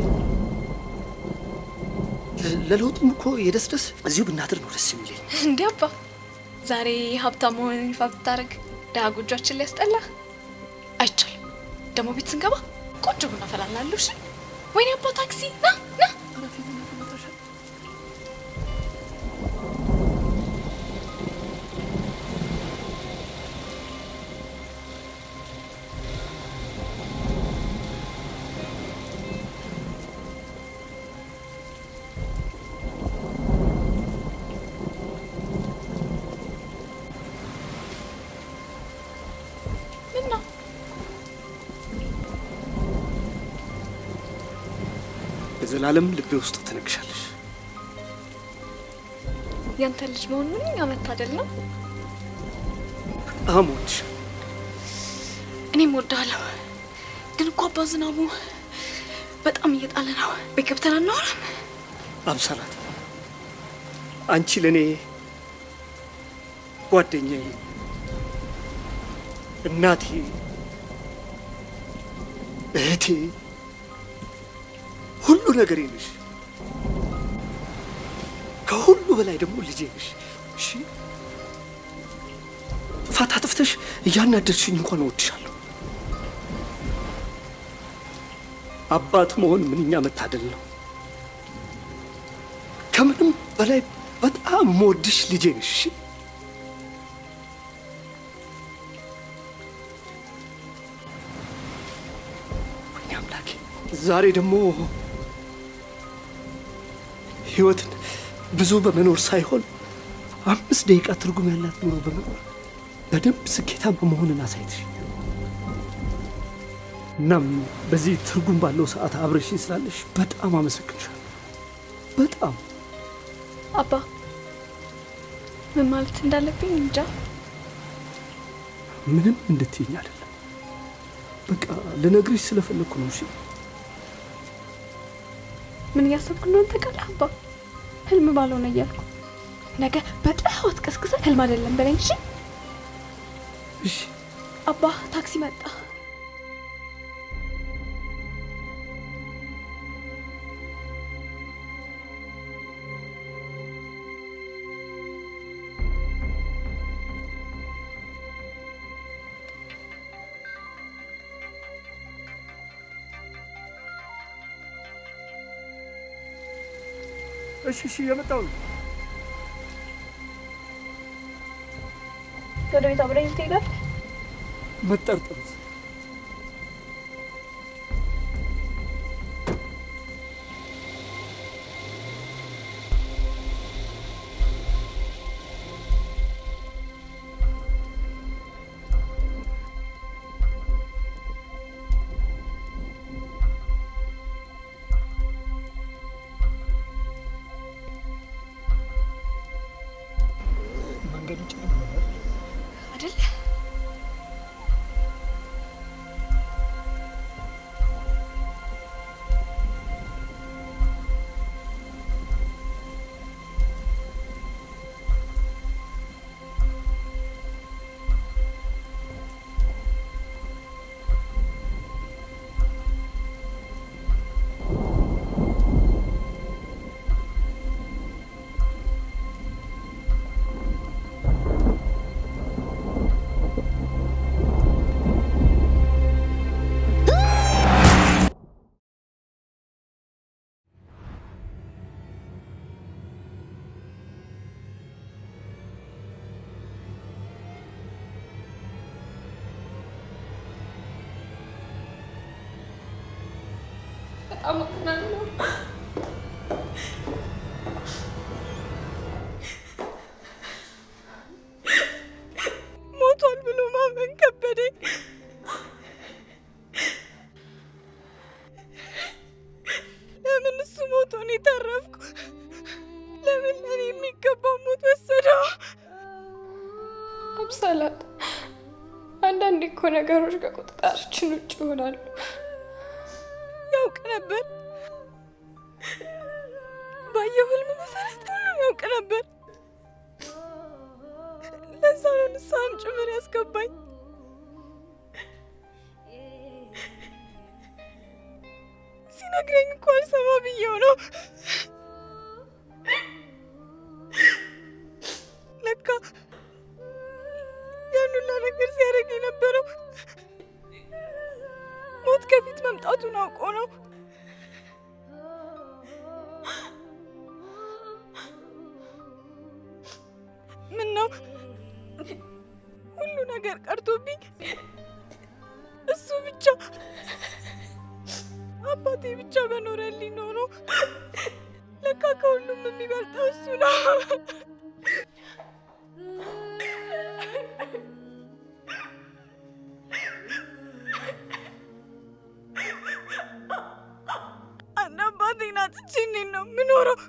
ለ- ለለውጡም እኮ የደስደስ እዚሁ ብናድር ነው ደስ የሚለኝ። እንዴ አባ፣ ዛሬ ሀብታም መሆንን ይፋ ብታደርግ ድሃ ጎጇችን ሊያስጠላ አይቻልም። ደግሞ ቤት ስንገባ ቆንጆ ቡና ፈላላለሁ። እሺ? ወይኔ አባ ታክሲ ና ና። ምን ነው በዘላለም ልቤ ውስጥ ትነግሻለሽ። ያንተ ልጅ መሆን ምንኛ መታደል ነው። በጣም እወድሻለሁ። እኔም ወዳለሁ። ግን እኮ አባ ዝናቡ በጣም እየጣለ ነው። ቤት ገብተን አናወራም? አብሰላት አንቺ ለእኔ ጓደኛዬ፣ እናቴ፣ እህቴ፣ ሁሉ ነገሬ ነሽ። ከሁሉ በላይ ደግሞ ልጄ ነሽ። እሺ ጥፋት አጥፍተሽ እያናደድሽኝ እንኳን እወድሻለሁ። አባት መሆን ምንኛ መታደል ነው። ከምንም በላይ በጣም የምወድሽ ልጄ ነሽ። እሺ? ወይኔ አምላኬ፣ ዛሬ ደግሞ ህይወትን ብዙ በመኖር ሳይሆን አምስት ደቂቃ ትርጉም ያላት ኑሮ በመኖር በደንብ ስኬታማ መሆንን አሳይተሽ እናም በዚህ ትርጉም ባለው ሰዓት አብረሽኝ ስላለሽ በጣም አመሰግንሻለሁ። በጣም አባ ምን ማለት እንዳለብኝ እንጃ። ምንም እንድትይኝ አይደለም። በቃ ልነግርሽ ስለፈለግኩ ነው። እሺ ምን እያሰብኩ እንደሆነ ታውቃለህ አባ? ህልም ባልሆነ እያልኩ ነገ በጠዋት ቀስቅሰን ህልም አይደለም በለኝ። እሺ እሺ አባ፣ ታክሲ መጣ። እሺ እሺ፣ የመጣው ነው። ወደ ቤት አብረኝ ትሄዳለህ? መጠርጠር መንገዱ ጨለማ አይደል? በጣም አዝናለሁ። ሞቷል ብሎ ማመን ከበደኝ። ለምን እሱ ሞቶ እኔ ተረፍኩ? ለምን ለእኔ የሚገባው ሞት ወሰደው? አብሳላት፣ አንዳንዴ እኮ ነገሮች ከቁጥጥራችን ውጭ ይሆናሉ። ያውቅ ነበር። ባየው ህልም መሰረት ሁሉን ያውቅ ነበር። ለዛ ነው ንስሐም ጭምር ያስገባኝ። ሲነግረኝ እኮ አልሰማ ብዬው ነው። ለካ ያን ሁላ ነገር ሲያደርግ የነበረው ሞት ከፊት መምጣቱን አውቆ ነው። ምን ነው ሁሉ ነገር ቀርቶብኝ እሱ ብቻ አባቴ ብቻ በኖረልኝ ኖሮ ለካ ከሁሉም የሚበልጠው እሱ ነው። አንድ አባቴን አጥቼ እንዴት ነው የምኖረው?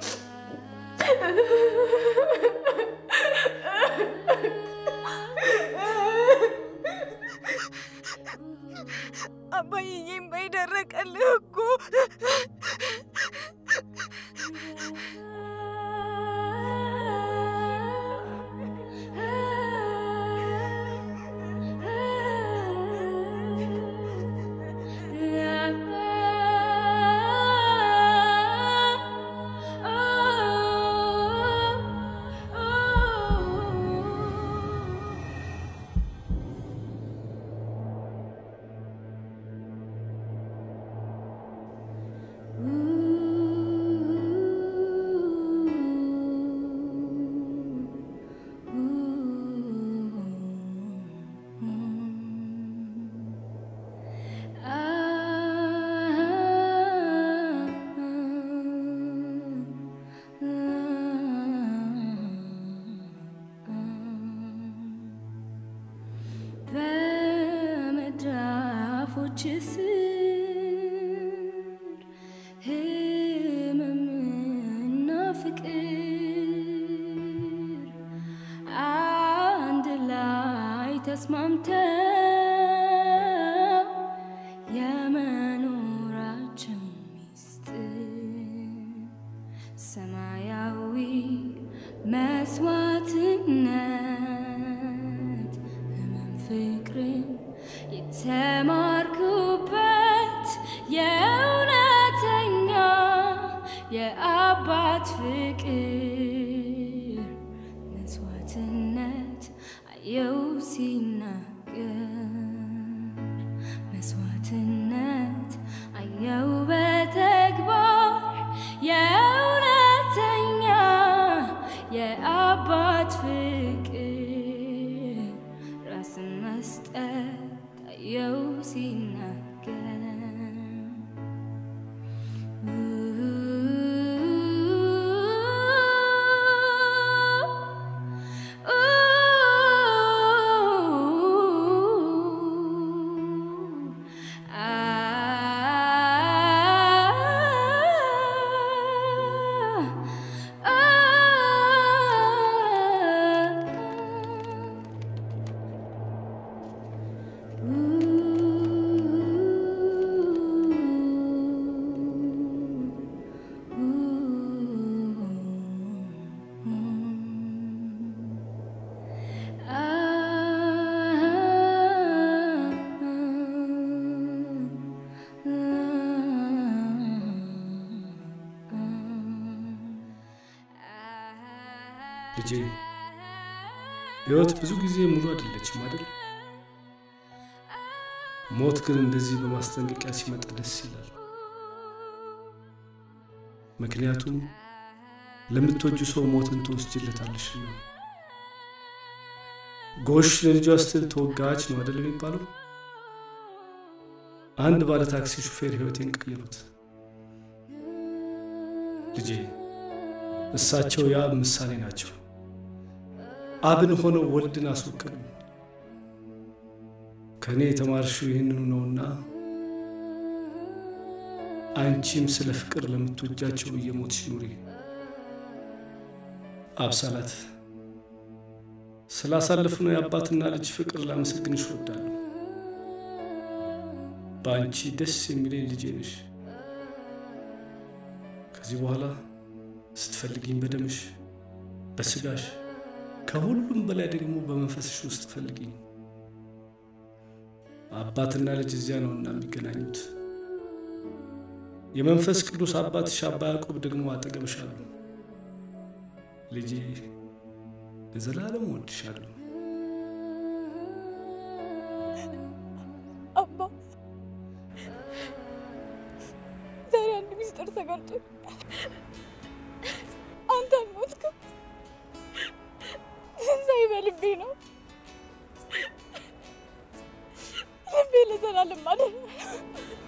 አባዬም በይደረቀልህ እኮ በመዳፎች ስር ህመምና ፍቅር አንድ ላይ ተስማምተው የመኖራቸው ሚስጥር ሰማያዊ መስዋዕትነት ህመም ፍቅርን የተማርኩበት የእውነተኛ የአባት ፍቅር መስዋዕትነት አየው ሲናገር መስዋዕትነት አየው በተግባር የእውነተኛ የአባት ፍቅር ራስን መስጠት አየው ሲናገር ልጄ ህይወት ብዙ ጊዜ ሙሉ አይደለችም አይደል? ሞት ግን እንደዚህ በማስጠንቀቂያ ሲመጣ ደስ ይላል። ምክንያቱም ለምትወጁ ሰው ሞትን ትወስጅለታለሽና። ጎሽ ለልጇ ስትል ተወጋች ነው አይደል የሚባለው? አንድ ባለ ታክሲ ሹፌር ህይወቴን ቀየሩት። ልጄ እሳቸው የአብ ምሳሌ ናቸው። አብን ሆነው ወልድን አስወከሉ። ከእኔ የተማርሽው ይህንኑ ነውና አንቺም ስለ ፍቅር ለምትወጃቸው እየሞትሽ ኑሪ። አብሳላት ስላሳለፍነው የአባትና ልጅ ፍቅር ላመሰግንሽ እወዳለሁ። በአንቺ ደስ የሚለኝ ልጄ ነሽ። ከዚህ በኋላ ስትፈልጊኝ በደምሽ፣ በስጋሽ፣ ከሁሉም በላይ ደግሞ በመንፈስሽ ውስጥ ፈልጊኝ። አባትና ልጅ እዚያ ነውና የሚገናኙት። የመንፈስ ቅዱስ አባትሽ አባ ያዕቆብ ደግሞ አጠገብሽ አሉ። ልጄ ለዘላለም እወድሻለሁ። አባ ዛሬ አንድ ሚስጥር ተጋልጦ አንተ አልሞትክም። ትንሣኤ በልቤ ነው። ልቤ ለዘላለም አደረ።